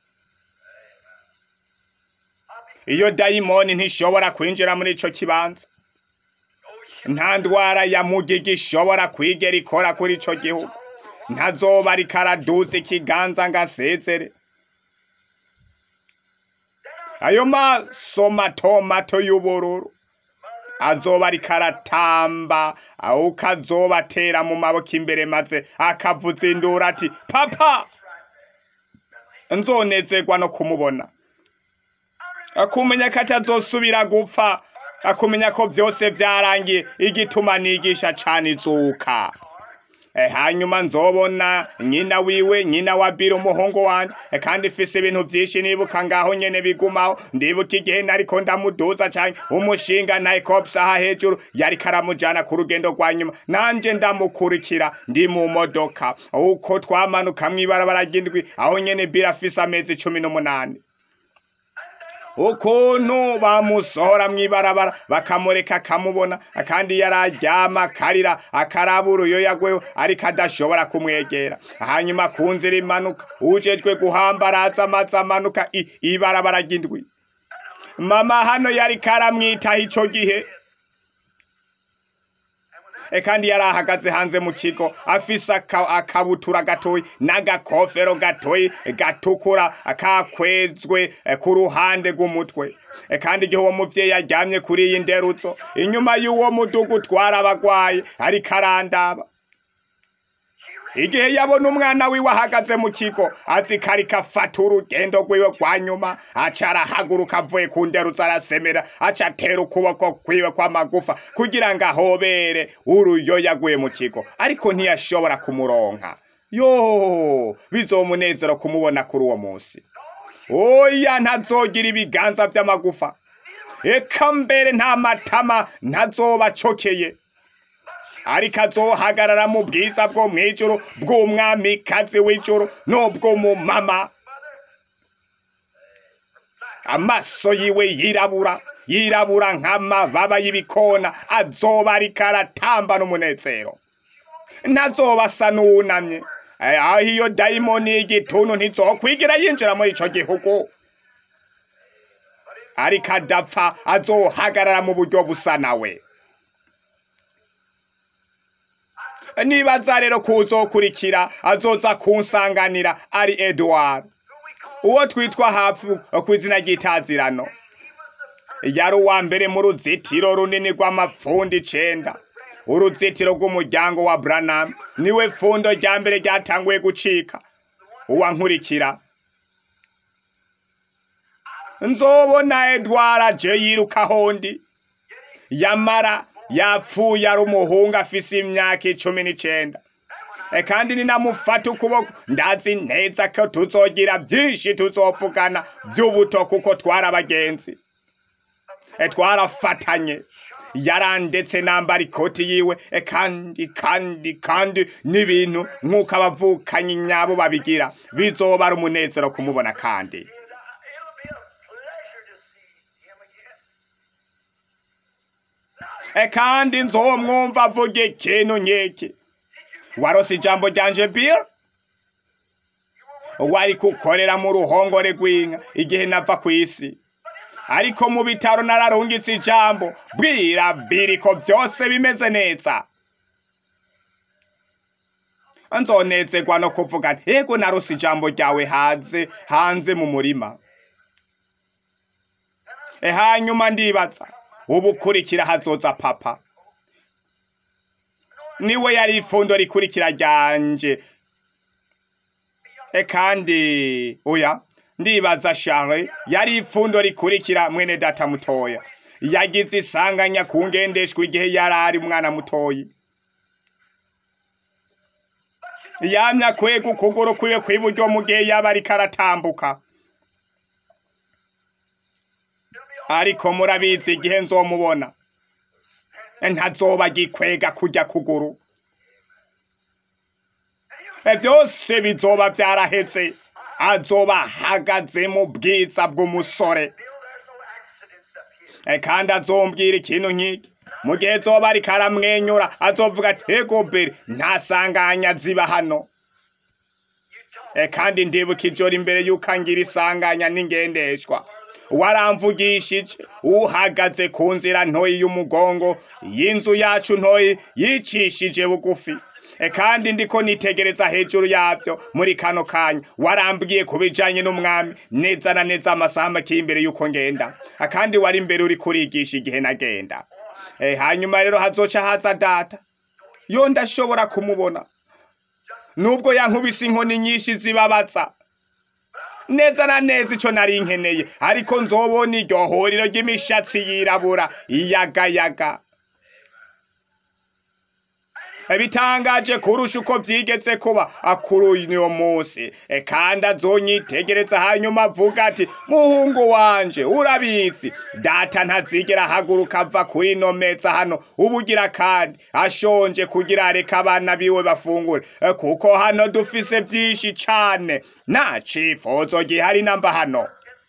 iyo dayimoni ntishobora kwinjira muri ico kibanza nta ndwara ya mugigi ishobora kwigera ikora kuri ico gihugu ntazoba ariko araduza ikiganza ngo asezere ayo maso mato mato y'ubururu azoba ariko aratamba ahubwo azoba atera mu maboko imbere maze akavuza induru ati papa nzonezerwa no kumubona akumenya ko atazosubira gupfa akumenya ko byose byarangiye igituma nigisha cane izuka Eh, hanyuma nzobona nyina wiwe nyina wa biro umuhungu wanje eh, kandi ifise ibintu vyinshi nibuka ngaho nyene bigumaho ndibuka igihe nariko ndamuduza canke umushinga naye kopsaha hejuru yariko aramujana ku rugendo rwa nyuma nanje ndamukurikira ndi mu modoka uko twamanuka mw'ibarabara ry'indwi aho nyene biro afise amezi cumi n'umunani ukuntu bamusohora mw'ibarabara bakamureka akamubona kandi yararyama akarira akarabura uyo yagweho ariko adashobora kumwegera hanyuma ku nzira imanuka ujejwe guhamba araza amaze amanuka i- ibarabara ry'indwi mama hano yariko aramwitaho ico gihe E kandi yari ahagaze hanze mu kigo afise aka- akabutura gatoyi n'agakofero gatoyi gatukura kakwezwe eh, ku ruhande rw'umutwe E kandi igihe uwo muvyeyi aryamye kuri iyi nderutso inyuma y'uwo mudugu utwara abagwayi ariko arandaba igihe yabona umwana wiwe ahagaze mu kigo azi ko ariko afata urugendo rwiwe rwa nyuma aca arahaguruka avuye ku nderuza arasemera aca atera ukuboko kwiwe kw'amagufa kugira ngo ahobere uruyoya aguye mu kigo ariko ntiyashobora kumuronka yo bizomunezero kumubona kuri uwo munsi oya ntazogira ibiganza by'amagufa eka mbere nta matama ntazoba acokeye ariko azohagarara mu bwiza bwo mu ijuru bw'umwamikazi w'ijuru n'ubw'umumama amaso yiwe yirabura yirabura nk'amababa y'ibikona azoba ariko aratamba n'umunezero ntazoba asa n'uwunamye Eh, aho iyo dayimoni y'igituntu ntizokwigira yinjira muri ico gihugu ariko adapfa azohagarara mu buryo busa nawe nibaza rero kuzokurikira azoza kunsanganira ari Edward uwo twitwa hafu ku izina ry'itazirano yari uwa mbere mu ruzitiro runini rw'amapfundo icenda uruzitiro rw'umuryango wa Branham niwe pfundo rya mbere ryatanguye gucika uwankurikira nzobona Edward aje yiruka hondi yamara yapfuye ari umuhungu afise imyaka icumi n'icenda E, kandi ninamufata ukuboko ndazi neza ko tuzogira byinshi tuzovugana by'ubuto kuko twari abagenzi E, twarafatanye yarandetse nambara ikoti yiwe e, kandi kandi kandi n'ibintu nk'uko abavukanyi nyabo babigira bizoba ari umunezero kumubona kandi It'll be a pleasure to see him again. e, kandi nzomwumva avuga ikintu nk'iki warose ijambo ryanje bill wari kukorera mu ruhongore rw'inka igihe nava ku isi ariko mu bitaro nararungitse ijambo bwira biri ko byose bimeze neza nzonezerwa no kuvuga nti, ego narose ijambo ryawe hanze hanze mu murima e hanyuma ndibaza ubu kurikira hazoza papa niwe yari ifundo rikurikira ryanje e kandi oya ndibaza Charles yari ifundo rikurikira mwene data mutoya yagize isanganya ku ngendeshwa igihe yari ari umwana mutoyi yamya kwega ukuguru kwiwe kw'iburyo mu gihe yaba ariko aratambuka ariko murabizi igihe nzomubona ntazoba gikwega kujya kuguru E, byose bizoba byarahetse azoba ahagaze mu bwiza bw'umusore Bill, there's no accidents up here. E, kandi azombwira ikintu nk'iki mu gihe zoba ariko aramwenyura azovuga ati ego beri ntasanganya ziba hano You talk. E, kandi ndibuka ijoro imbere y'uko angira isanganya n'ingendeshwa waramvugishije uhagaze ku nzira ntoyi y'umugongo y'inzu yacu ntoyi yicishije bugufi E, kandi ndiko nitegereza hejuru yabyo muri kano kanya warambwiye ku bijanye n'umwami neza na neza amasaha make imbere y'uko ngenda Ah, kandi wari imbere uri kurigisha igihe nagenda E, hanyuma rero hazoca haza data yo ndashobora kumubona nubwo yankubise inkoni nyinshi zibabaza neza na neza ico nari nkeneye ariko nzobona iryo huriro ry'imishatsi yirabura iyagayaga bitangaje kurusha uko vyigeze kuba akuru uyu munsi E, kandi azonyitegereza hanyuma avuga ati muhungu wanje urabizi data ntazigera ahaguruka ava kuri ino meza hano ubugira kandi ashonje kugira areka abana biwe bafungure E, kuko hano dufise vyinshi cane nta cifuzo gihari namba hano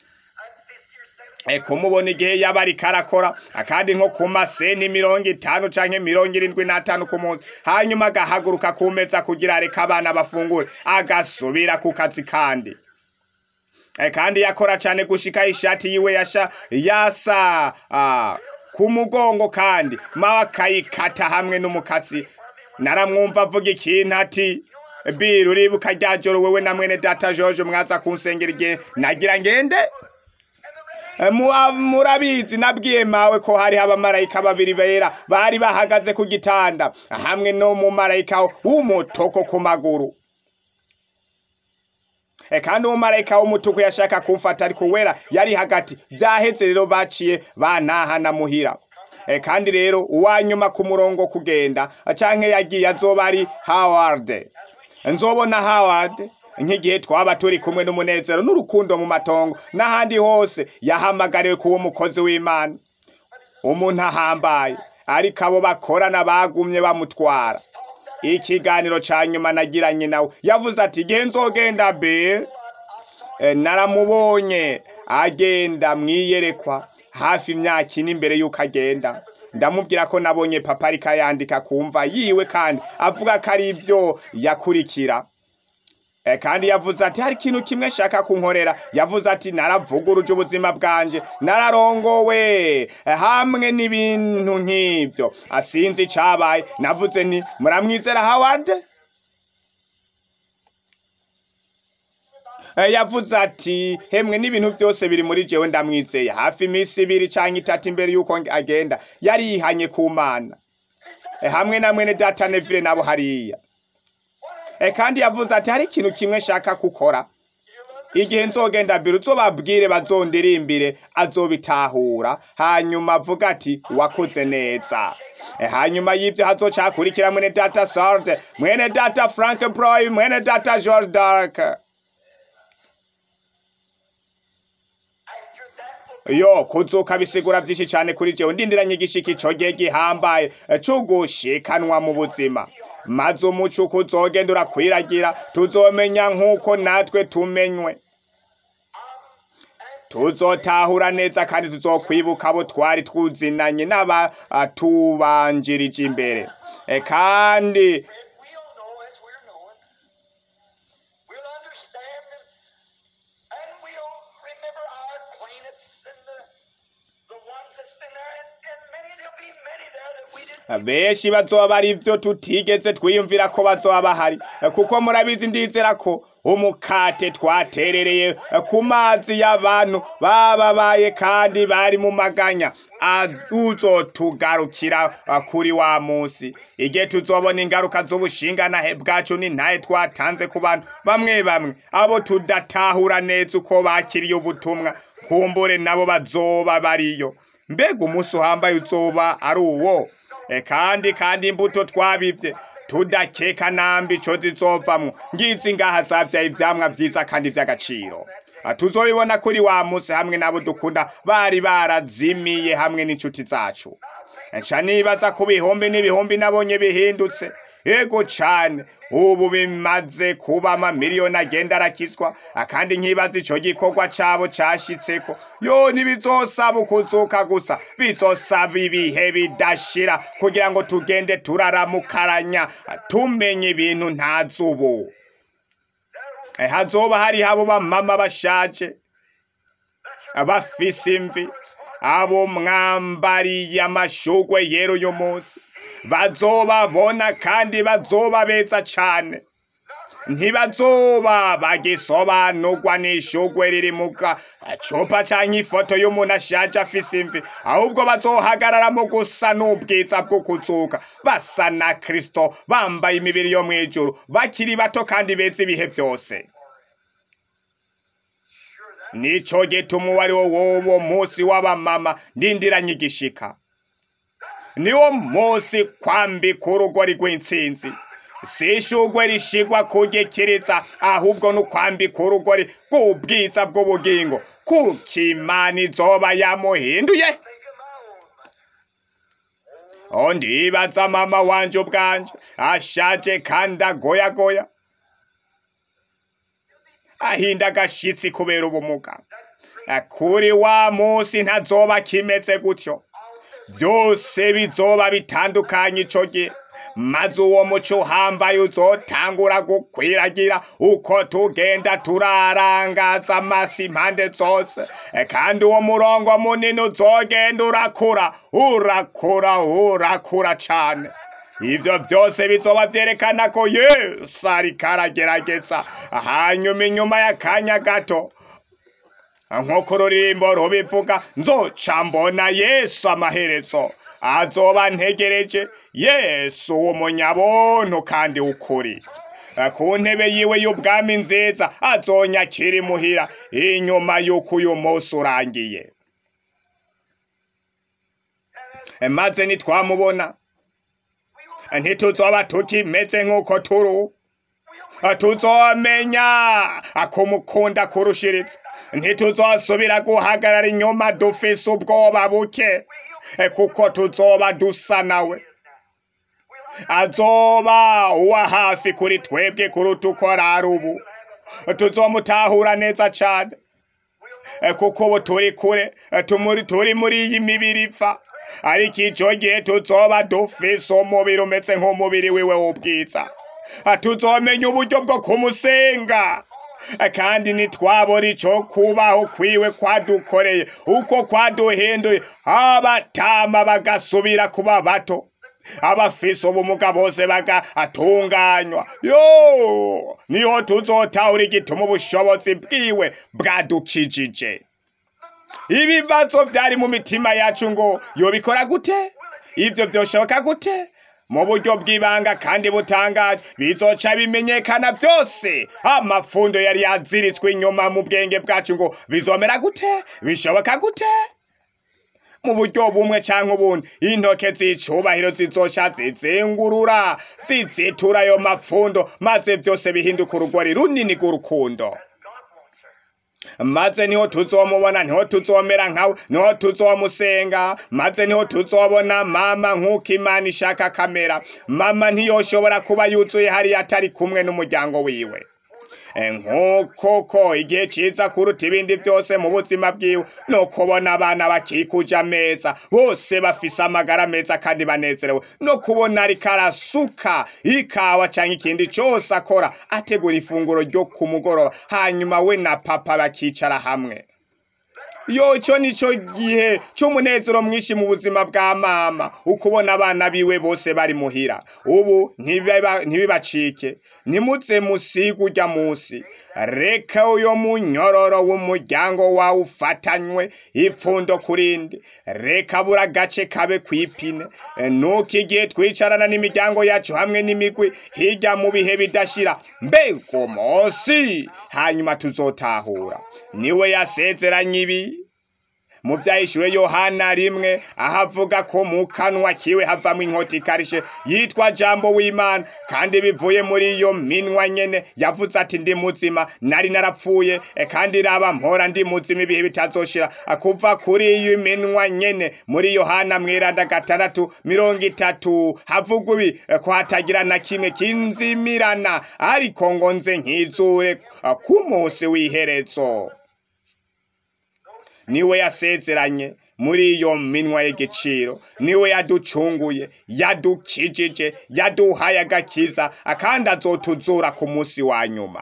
E, kumubona igihe yaba ariko arakora akandi nko ku maseni mirongo itanu canke mirongo irindwi n'atanu ku munsi hanyuma agahaguruka ku meza kugira areka abana bafungure agasubira ku kazi kandi E, kandi yakora cane gushika ishati yiwe yasha yasa ah, ku mugongo kandi mawe akayikata hamwe n'umukasi naramwumva avuga ikintu ati biru uribuka rya joro wewe na mwene data George mwaza kunsengera igihe nagira ngende Eh, mu- murabizi nabwiye mawe ko hariho abamarayika babiri bera bari bahagaze ku gitanda hamwe n'umumarayika w'umutoko ku maguru E, kandi umumarayika w'umutuku yashaka kumfata ariko wera yari hagati byaheze rero baciye bantahana muhira E, kandi rero uwanyuma ku murongo kugenda canke yagiye azoba ari howard nzobona howard nk'igihe twaba turi kumwe n'umunezero n'urukundo mu matongo n'ahandi hose yahamagariwe kuba umukozi w'imana umuntu ahambaye ariko abo bakorana bagumye bamutwara ikiganiro ca nyuma nagiranye nawe yavuze ati igihe nzogenda bill Eh, naramubonye agenda mwiyerekwa hafi imyaka ine imbere y'uko agenda ndamubwira ko nabonye papa ariko yandika kumva yiwe kandi avuga ko ari ibyo yakurikira Eh, kandi yavuze ati hari ikintu kimwe shaka kunkorera yavuze ati naravuguruje ubuzima bwanje nararongowe eh, hamwe n'ibintu nk'ivyo asinzi icabaye navuze nti muramwizera howard Eh, yavuze ati hemwe n'ibintu byose biri muri jewe ndamwizeye hafi iminsi ibiri canke itatu imbere y'uko agenda yari yihanye ku mana Eh, hamwe na mwene data neville nabo hariya Eh, kandi yavuze ati hari ikintu kimwe shaka gukora igihe nzogenda mbere uzobabwire bazondirimbire azobitahura hanyuma avuga ati wakoze neza Eh, hanyuma y'ivyo hazoca hakurikira mwene data sarde mwene data frank broy mwene data george dark After that will yo kuzuka bisigura vyinshi cane kuri jewe ndindiranye igishiki ico gihe gihambaye eh, co gushikanwa mu buzima maze umuco uko uzogenda urakwiragira tuzomenya nk'uko natwe tumenywe tuzotahura neza kandi tuzokwibuka abo twari twuzinanye n'abatubanjirije imbere Eh, kandi we'll know as we're knowing. We'll understand and, and we'll remember our acquaintance and the, the ones that's been there and, and many there'll be many there that we didn't benshi bazoba ari ivyo tutigeze twiyumvira ko bazoba bahari Eh, kuko murabizi ndizera ko umukate twaterereye eh, ku mazi y'abantu bababaye kandi bari mu maganya uzotugarukira eh, kuri wa munsi igihe tuzobona ingaruka z'ubushinganahe bwacu n'intahe twatanze ku bantu bamwe bamwe abo tudatahura neza uko bakiriye ubutumwa kumbure nabo bazoba bariyo mbega umunsi uhambaye uzoba ari uwo E kandi kandi imbuto twabivye tudakeka nambi ico zizovamwo ngizi ngaha zavyaye ivyamwa vyiza kandi vy'agaciro Ah, tuzobibona kuri wa munsi hamwe nabo dukunda bari barazimiye hamwe n'inshuti zacu nca nibaza ku bihumbi n'ibihumbi nabonye bihindutse yego cane ubu bimaze kuba amamiliyoni agenda arakizwa akandi nkibaza ico gikorwa cabo cashitseko yo ntibizosaba ukuzuka gusa bizosaba ibihe bidashira kugira ngo tugende turaramukaranya tumenye ibintu ntazi ubu Eh, hazoba hariho abo bamama bashaje bafise imvi abo mwambariye amashugwe yera uyu munsi bazobabona kandi bazoba beza cane ntibazoba bagisobanurwa n'ishugwe riri mu gacupa canke ifoto y'umuntu ashaje afise imvi ahubwo bazohagararamo gusa n'ubwiza bwo kuzuka basa na kristo bambaye imibiri yo mw'ijuru bakiri bato kandi beza ibihe vyose nico gituma uwo ari wo wowo munsi w'abamama ndindiranye igishika niwo munsi kwambika urugori rw'intsinzi si ishugwe rishigwa kugikiriza ahubwo ni ukwambika urugori rw'ubwiza bw'ubugingo kuko imana izoba yamuhinduye o ndibaza mama wanje ubwanje ashaje kandi agoyagoya ahinda agashitsi kubera ubumuga kuri wa munsi ntazoba kimeze gutyo byose bizoba bitandukanye ico gihe maze uwo muco uhambaye uzotangura gukwiragira uko tugenda turarangaza amasi impande zose E, kandi uwo murongo munini uzogenda urakura urakura urakura cane ivyo vyose bizoba vyerekana ko yesu ariko aragerageza hanyuma inyuma y'akanya gato nk'uko ururimbo rubivuga nzoca mbona yesu amaherezo azoba ntegereje yesu w'umunyabuntu kandi w'ukuri ku ntebe yiwe y'ubwami nziza azonyakira imuhira inyuma y'uko uyu munsi urangiye maze nitwamubona ntituzoba tukimeze nk'uko turi ubu tuzomenya akumukunda kurushiritsa ntituzosubira guhagarara inyuma dufise ubwoba buke kuko tuzoba dusa nawe azoba uwa hafi kuri twebwe kuruta uko ari ubu tuzomutahura neza cyane kuko ubu turi kure tumuri- turi muri iyi mibiri ipfa ariko icyo gihe tuzoba dufise umubiri umeze nk'umubiri wiwe w'ubwiza tuzomenya uburyo bwo kumusenga kandi nitwabona icyo kubaho kwiwe kwadukoreye uko kwaduhinduye abatama bagasubira kuba bato abafise ubumuga bose bagatunganywa yo niho tuzotahura igituma ubushobozi bwiwe bwadukijije ibibazo byari mu mitima yacu ngo yobikora gute ibyo byoshoboka gute mu buryo bw'ibanga kandi butangaje bizoca bimenyekana byose amafundo yari yaziritswe inyuma mu bwenge bwacu ngo bizomera gute bishoboka gute mu buryo bumwe cyangwa ubundi intoke z'icubahiro zizoca zizengurura zizitura ayo mapfundo maze byose bihinduka urugori runini rw'urukundo maze niho tuzomubona niho tuzomera nkawe niho tuzomusenga maze niho tuzobona mama nk'uko imana ishaka kamera mama ntiyoshobora kuba yuzuye hariya atari kumwe n'umuryango wiwe Eh, nk'uko ko igihe cyiza kuruta ibindi byose mu buzima bwiwe ni ukubona abana bakikuje ameza bose bafise amagara meza kandi banezerewe no kubona ariko arasuka ikawa cyangwa ikindi cyose akora ategura ifunguro ryo ku mugoroba hanyuma we na papa bakicara hamwe yo cyo nicyo gihe cy'umunezero mwinshi mu buzima bwa mama ukubona abana biwe bose bari muhira ubu ntibiba- ntibibacike nimuze musiga ujya munsi reka uyo munyororo w'umuryango wawe ufatanywe ipfundo kurindi reka buri agace kabe kwipine nuko igihe twicarana n'imiryango yacu hamwe n'imigwi hirya mu bihe bidashira mbega umunsi hanyuma tuzotahura niwe yasezeranye ibi mu byahishuwe yohana rimwe aho avuga ko mu kanwa kiwe havamo inkota ikarishe yitwa jambo w'imana kandi bivuye muri iyo minwa nyene yavuze ati ndi muzima nari narapfuye e, kandi raba mpora ndi muzima ibihe bitazoshira kuva kuri iyo minwa nyene muri yohana mwiranda gatandatu mirongo itatu havuga ibi e, ko hatagira na kimwe kinzimirana ariko ngo nze nkizure e, ku munsi w'iherezo niwe yasezeranye muri iyo minwa y'igiciro niwe yaducunguye yadukijije yaduhaye agakiza kandi azotuzura ku munsi wa nyuma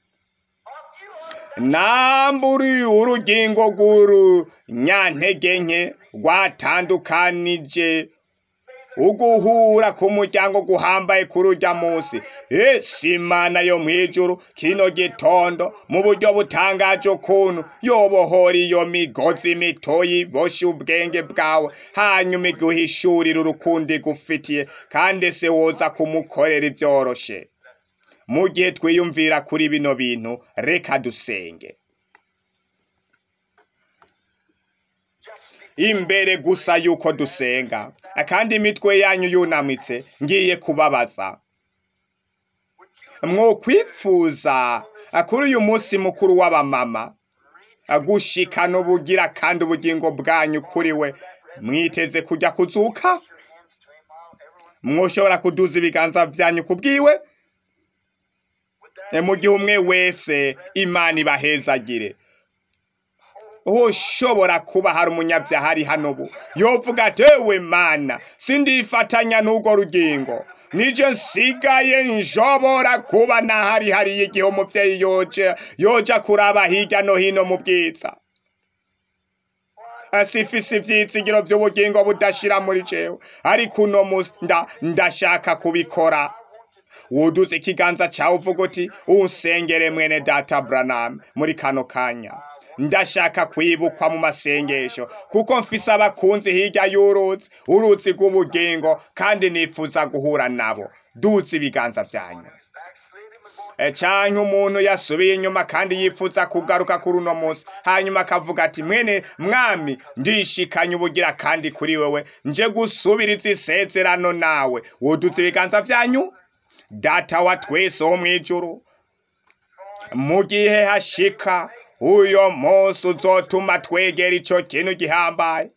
namburi urugingo rw'urunyantege nke rwatandukanije uguhura ku muryango guhambaye kuri ujya munsi ese imana yo mu ijuru kino gitondo mu buryo butangaje ukuntu yobohora iyo migozi mitoyi boshye ubwenge bwawe hanyuma iguhishurira urukundo igufitiye kandi se woza kumukorera ibyoroshe mu gihe twiyumvira kuri bino bintu reka dusenge imbere gusa yuko dusenga kandi imitwe yanyu yunamitse ngiye kubabaza mwokwifuza kuri uyu munsi mukuru w'abamama gushikana ubugira kandi ubugingo bwanyu kuri we mwiteze kujya kuzuka mwoshobora kuduza ibiganza byanyu ku bwiwe mu gihe umwe wese imana ibahezagire ushobora kuba hari umunyabyaha ari hano ubu yovuga ati ewe mana sindifatanya n'urwo rugingo nije nsigaye nshobora kuba nahari hariya igihe umubyeyi yoje yoja kuraba hirya no hino mu bwiza sifise ivyizigiro vy'ubugingo budashira muri jewe ariko uno musi nda- ndashaka kubikora wuduze ikiganza cyawe uvuga uti unsengere mwene data Branham muri kano kanya ndashaka kwibukwa mu masengesho kuko mfise abakunzi hirya y'uruzi uruzi rw'ubugingo kandi nifuza guhura nabo duze ibiganza byanyu E, canke umuntu yasubiye inyuma kandi yifuza kugaruka kuri uno munsi hanyuma akavuga ati mwene mwami ndishikanye ubugira kandi kuri wewe nje gusubiriza isezerano nawe woduze ibiganza byanyu data wa twese wo mw'ijuru mu gihe hashika uyo munsi uzotuma twegera ico kintu gihambaye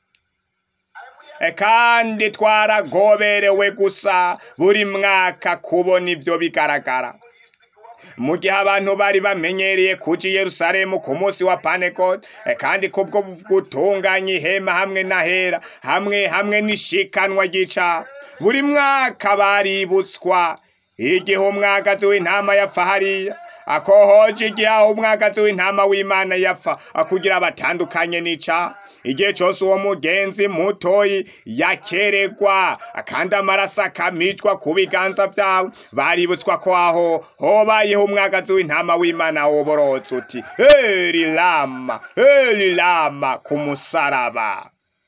E, kandi twaragoberewe gusa buri mwaka kubona ivyo bigaragara mu gihe abantu bari bamenyereye kuja i yerusalemu ku munsi wa pantekote e, kandi kubwo gutunganya ihema hamwe n'ahera hamwe hamwe n'ishikanwa ry'icaha buri mwaka baributswa igihe umwagazi w'intama yapfa hariya akohoje igihe aho umwagazi w'intama w'imana yapfa kugira batandukanye n'icaha igihe cyose uwo mugenzi mutoyi yakeregwa kandi amaraso akamicwa ku biganza byabo baributswa ko aho hobayeho umwagazi w'intama w'imana woborotse uti heri lama heri lama ku musaraba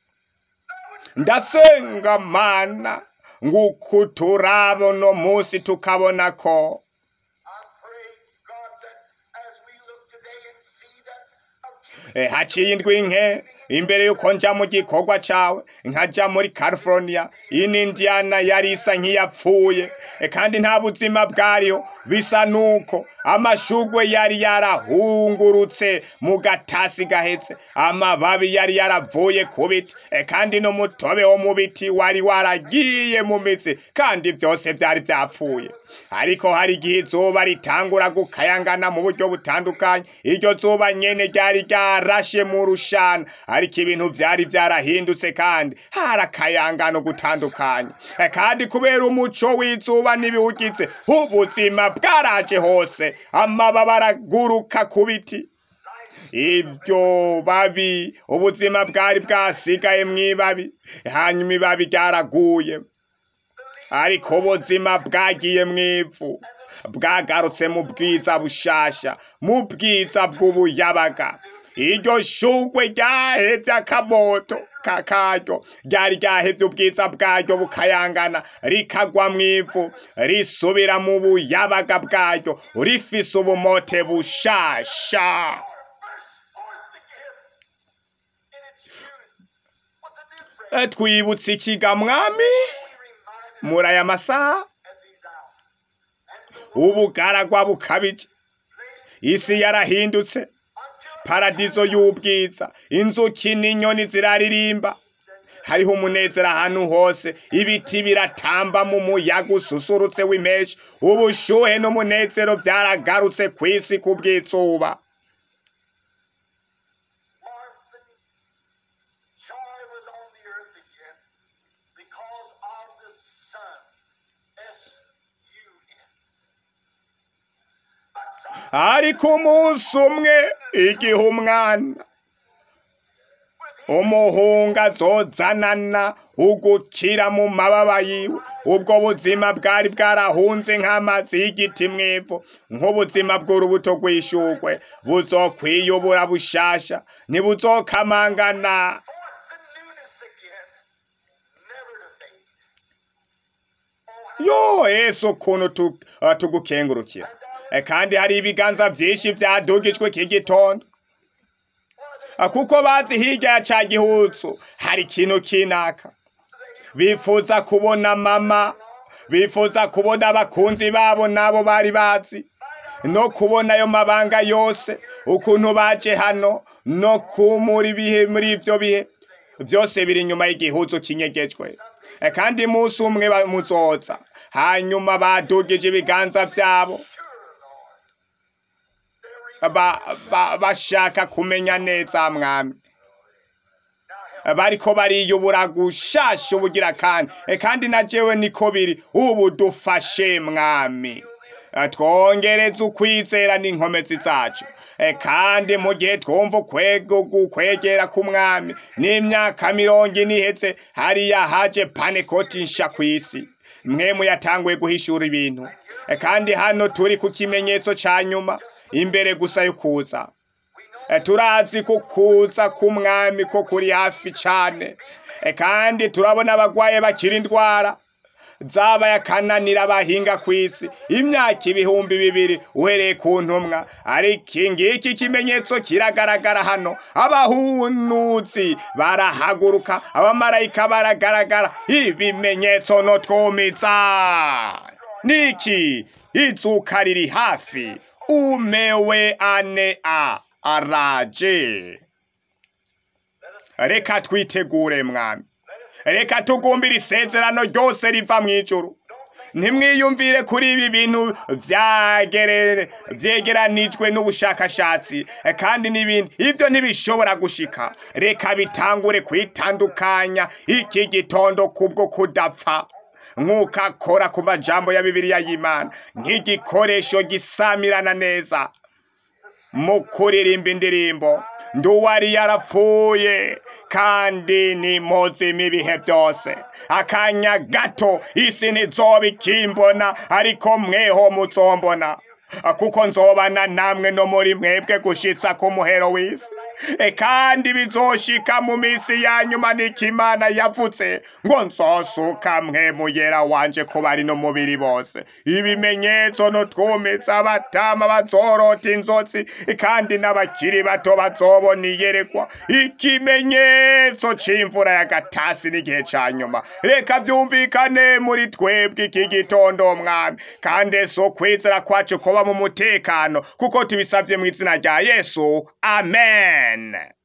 ndasenga mana nguko turaba uno munsi tukabona ko I pray, God, that as we look today and see that of Eh, haciye indwi nke imbere yuko nja mu gikorwa cawe nkaja muri california in indiana yari isa nk'iyapfuye Eh, kandi nta buzima bwariho bisa nuko amashugwe yari yarahungurutse mu gatasi gahetse amababi yari yaravuye ku biti Eh, kandi n'umutobe wo mu biti wari waragiye mu mitsi kandi byose byari byapfuye ariko hari igihe izuba ritangura gukayangana mu buryo butandukanye iryo zuba nyene ryari ryarashe mu rushana ariko ibintu vyari vyarahindutse kandi hari akayangano gutandukanye Eh, kandi kubera umuco w'izuba n'ibiwugize ubuzima bwaraje hose amababa araguruka ku biti ibyo babi ubuzima bwari bwasigaye mw'ibabi hanyuma ibabi ryaraguye ariko ubuzima bwagiye mw'ivu bwagarutse mu bwiza bushasha mu bwiza bw'ubuyabaga iryo shugwe ryahevye akamoto kakaryo ryari ryahevye ubwiza bwaryo bukayangana rikagwa mw'ivu risubira mu buyabaga bwaryo rifise ubumote bushasha forth the gift in its truth. What the difference Eh, twibutse ikiga mwami reminded muri aya masaha at these hours. ubugaragwa bukabije isi yarahindutse paradizo y'ubwiza inzuki n'inyoni ziraririmba hariho umunezero ahantu hose ibiti biratamba mu muyaga ususurutse w'impeshi ubushuhe n'umunezero byaragarutse ku isi ku bw'izuba warmth and joy was on the earth again because of the sun. S-U-N. But some ariko umunsi umwe igihe umwana umuhungu azozanana ugukira mu mababa yiwe ubwo buzima bwari bwarahunze nk'amazi y'igiti mw'ivu nk'ubuzima bw'urubuto rw'ishugwe buzokwiyubura bushasha ntibuzokamangana forth the newness again, never to fade. Oh, yo yesu ukuntu tu- uh, tugukengurukira Eh, kandi hari ibiganza byinshi byadugijwe iki gitondo Ah, kuko bazi hirya ya ca gihutsu hari ikintu kinaka bifuza kubona mama bifuza kubona abakunzi babo nabo bari bazi no kubona ayo mabanga yose ukuntu baje hano no kumura ibihe muri ivyo bihe byose biri inyuma y'igihuzu kinyegejwe Eh, kandi umunsi umwe ba- muzoza hanyuma badugije ibiganza vyabo ba, ba, bashaka kumenya neza mwami bariko bariyubura gushasha ubugira kandi e kandi na jewe niko biri ubu dufashe mwami Eh, twongereze ukwizera n'inkomezi zacu e kandi mu gihe twumva ukwego gukwegera ku mwami n'imyaka mirongo ine iheze hariya haje panekoti nsha kw'isi mwemu yatanguye guhishura ibintu e kandi hano turi ku kimenyetso ca nyuma imbere gusa yo kuza Eh, turazi ko kuza k'umwami ko kuri hafi cyane Eh, kandi turabona abagwaye bakira indwara zabaye akananira abahinga ku isi imyaka ibihumbi bibiri uhereye ku ntumwa ariko ngiki ikimenyetso kiragaragara hano abahunuzi barahaguruka abamarayika baragaragara ibimenyetso no twumitsa niki izuka riri hafi umewe ane a araje reka twitegure mwami reka tugumbire isezerano ryose riva mu ijuru ntimwiyumvire kuri ibi bintu byagere- byegeranijwe n'ubushakashatsi eh, kandi n'ibindi ibyo ntibishobora gushika reka bitangure kwitandukanya iki gitondo kubwo kudapfa nk'uko akora ku majambo ya bibiliya y'imana nk'igikoresho gisamirana neza mu kuririmba indirimbo nduwari yarapfuye kandi ni muzima ibihe byose akanya gato isi ntizoba ikimbona ariko mweho muzombona kuko nzobana namwe no muri mwebwe gushitsa ku muhero w'isi E, kandi bizoshika mu minsi ya nyuma n'ikimana yavutse ngo nzosuka mwe muyera wanje ko bari no mubiri bose ibimenyetso n'utwumitsa abatama bazorota inzozi kandi n'abakiri bato bazobona iyerekwa ikimenyetso c'imvura ya gatasi n'igihe ca nyuma reka vyumvikane muri twebwe iki gitondo mwami kandi si ukwizera kwacu kuba mu mutekano kuko tubisavye mu izina rya yesu amen